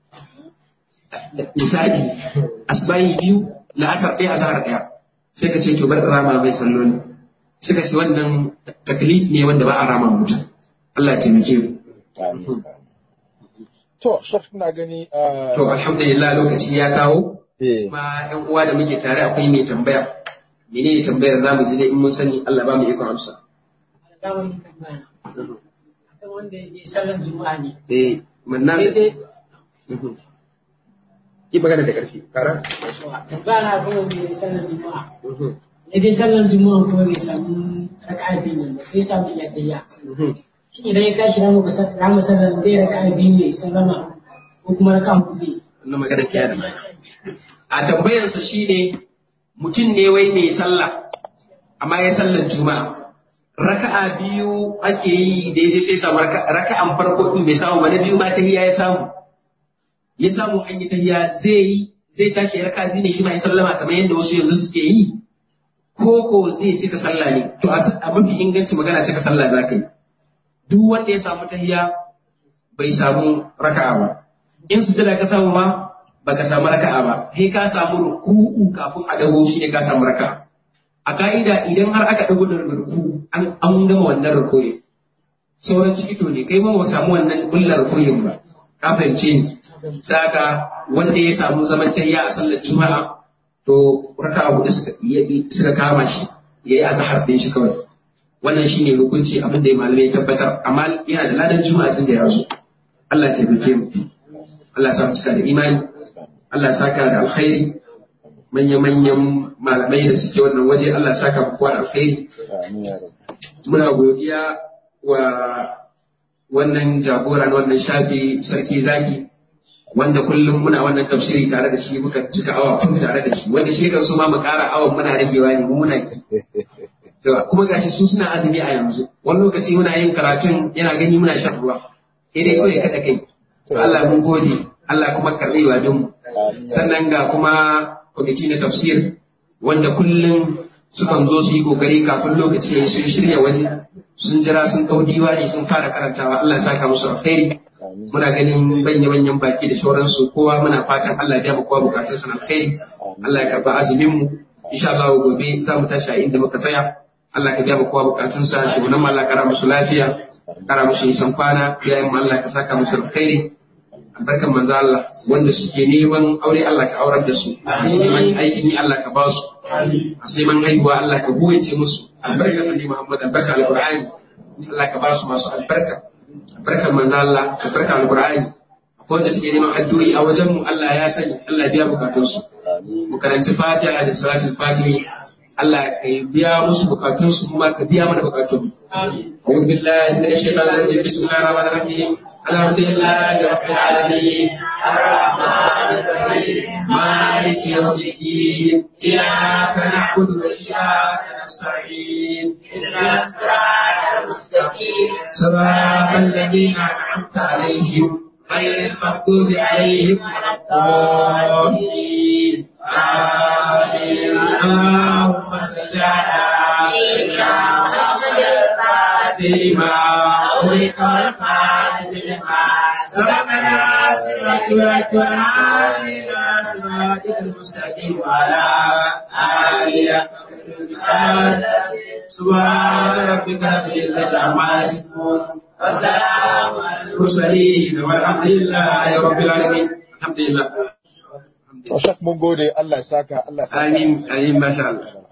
misali asbahi biyu la'asar ɗaya asar ɗaya sai ka ce to bar rama mai salloli sai ka ce wannan taklif ne wanda ba a rama mutum Allah ya taimake mu Amin. To, Shaf, ina gani uh, to alhamdulillah lokaci ya kawo eh, kuma yan uwa da muke tare akwai mai tambaya mene ne tambayar zamu ji dai in mun sani Allah ba mu ikon amsa Damar tambaya. Akan wanda ya je sallar juma'a ne. eh manna Daidai ki magana da karfi kara tambaya na akan wanda ya je sallar juma'a. Ya je sallar juma'a kuma bai samu raka'a biyu nan ba sai ya samu iya tayya. Shin idan ya tashi ramu ramu sallar zai raka'a biyu ne sallama ko kuma raka'a hudu ne. wannan magana kenan a tambayarsa shine mutum ne wai mai sallah amma ya sallar juma'a raka'a biyu ake yi da ya sai samu raka- raka'an farko din bai samu ba na biyu ma tahiyya ya samu ya samu an yi tahiyya zai yi zai tashi ya raka'a biyu ne shi ma ya sallama kamar yadda wasu yanzu suke yi ko ko zai cika sallah ne to a mafi inganci magana cika sallah za ka yi duk wanda ya samu tahiya bai samu raka'a ba in sujada ka samu ma baka samu raka'a ba kai ka samu ruku'u kafin a dago shi ne ka samu raka'a a ka'ida idan har aka dago da ruku'u an an gama wannan ruku'in sauran cikito ne kai ma ba samu wannan bullar ruku'in ba ka fahimce ni saka wanda ya samu zaman tahiya a sallar juma'a to raka'a hudu suka suka kama shi yayi azhar din shi kawai wannan shine hukunci abin da malamai ya tabbatar amma yana da ladan juma'a tun da ya zo Allah ya taimake mu Allah ya sa mu cika da imani Allah ya saka da alkhairi manya-manyan malamai da suke wannan waje Allah ya saka mu kowa da alkhairi amin ya rabbi muna godiya wa wannan jagora na wannan shafi sarki zaki wanda kullum muna wannan tafsiri tare da shi muka cika awa kun tare da shi wanda shi kan su ma mu ƙara awan muna ragewa ne mu muna ki To, kuma gashi su suna azumi a yanzu wani lokaci muna yin karatun yana gani muna shan ruwa sai dai kawai kada kai To, Allah mun gode Allah kuma karɓi wa mu sannan ga kuma kwamiti na tafsir wanda kullum sukan zo su yi kokari kafin lokaci ya yi sun shirya waje sun jira sun ɗau diwani sun fara karantawa Allah ya saka musu alkhairi amin muna ganin manya-manyan baki da sauransu kowa muna fatan Allah ya biya mu kowa bukatun sa na alkhairi Allah ya karba azumin mu insha Allah gobe za mu tashi a inda muka tsaya Allah ka biya mu kowa bukatun sa shugaban mu Allah kara musu lafiya kara musu nisan kwana yayin mu Allah ka saka musu alkhairi albarkan manzo Allah wanda suke neman aure Allah ka aurar da su masu neman aikin yi Allah ka ba su masu neman haihuwa Allah ka buwace musu albarkan Annabi Muhammad albarkan alqur'ani Allah ka ba su masu albarka albarkan manzo Allah albarkan alqur'ani wanda suke neman addu'o'i a wajen mu Allah ya sani Allah ya biya bukatun su amin mu karanci Fatiha da salatul Fatihi Allah ka biya musu bukatun su kuma ka biya mana bukatun mu أعوذ بالله من الشيطان الرجيم بسم الله الرحمن الرحيم الحمد لله رب العالمين الرحمن الرحيم مالك يوم الدين إياك نعبد وإياك نستعين اهدنا الصراط المستقيم صراط الذين أنعمت عليهم غير المغضوب عليهم ولا الضالين آمين اللهم صل على سيدنا محمد فيما أغلق والخاتم لما سبقنا صراط والهادينا صراطك المستقيم وعلى آله سبحان ربك رب العزة عما يصفون والسلام على المرسلين والحمد لله رب العالمين الحمد لله to shak mun gode Allah ya saka Allah ya saka آمين آمين ما شاء الله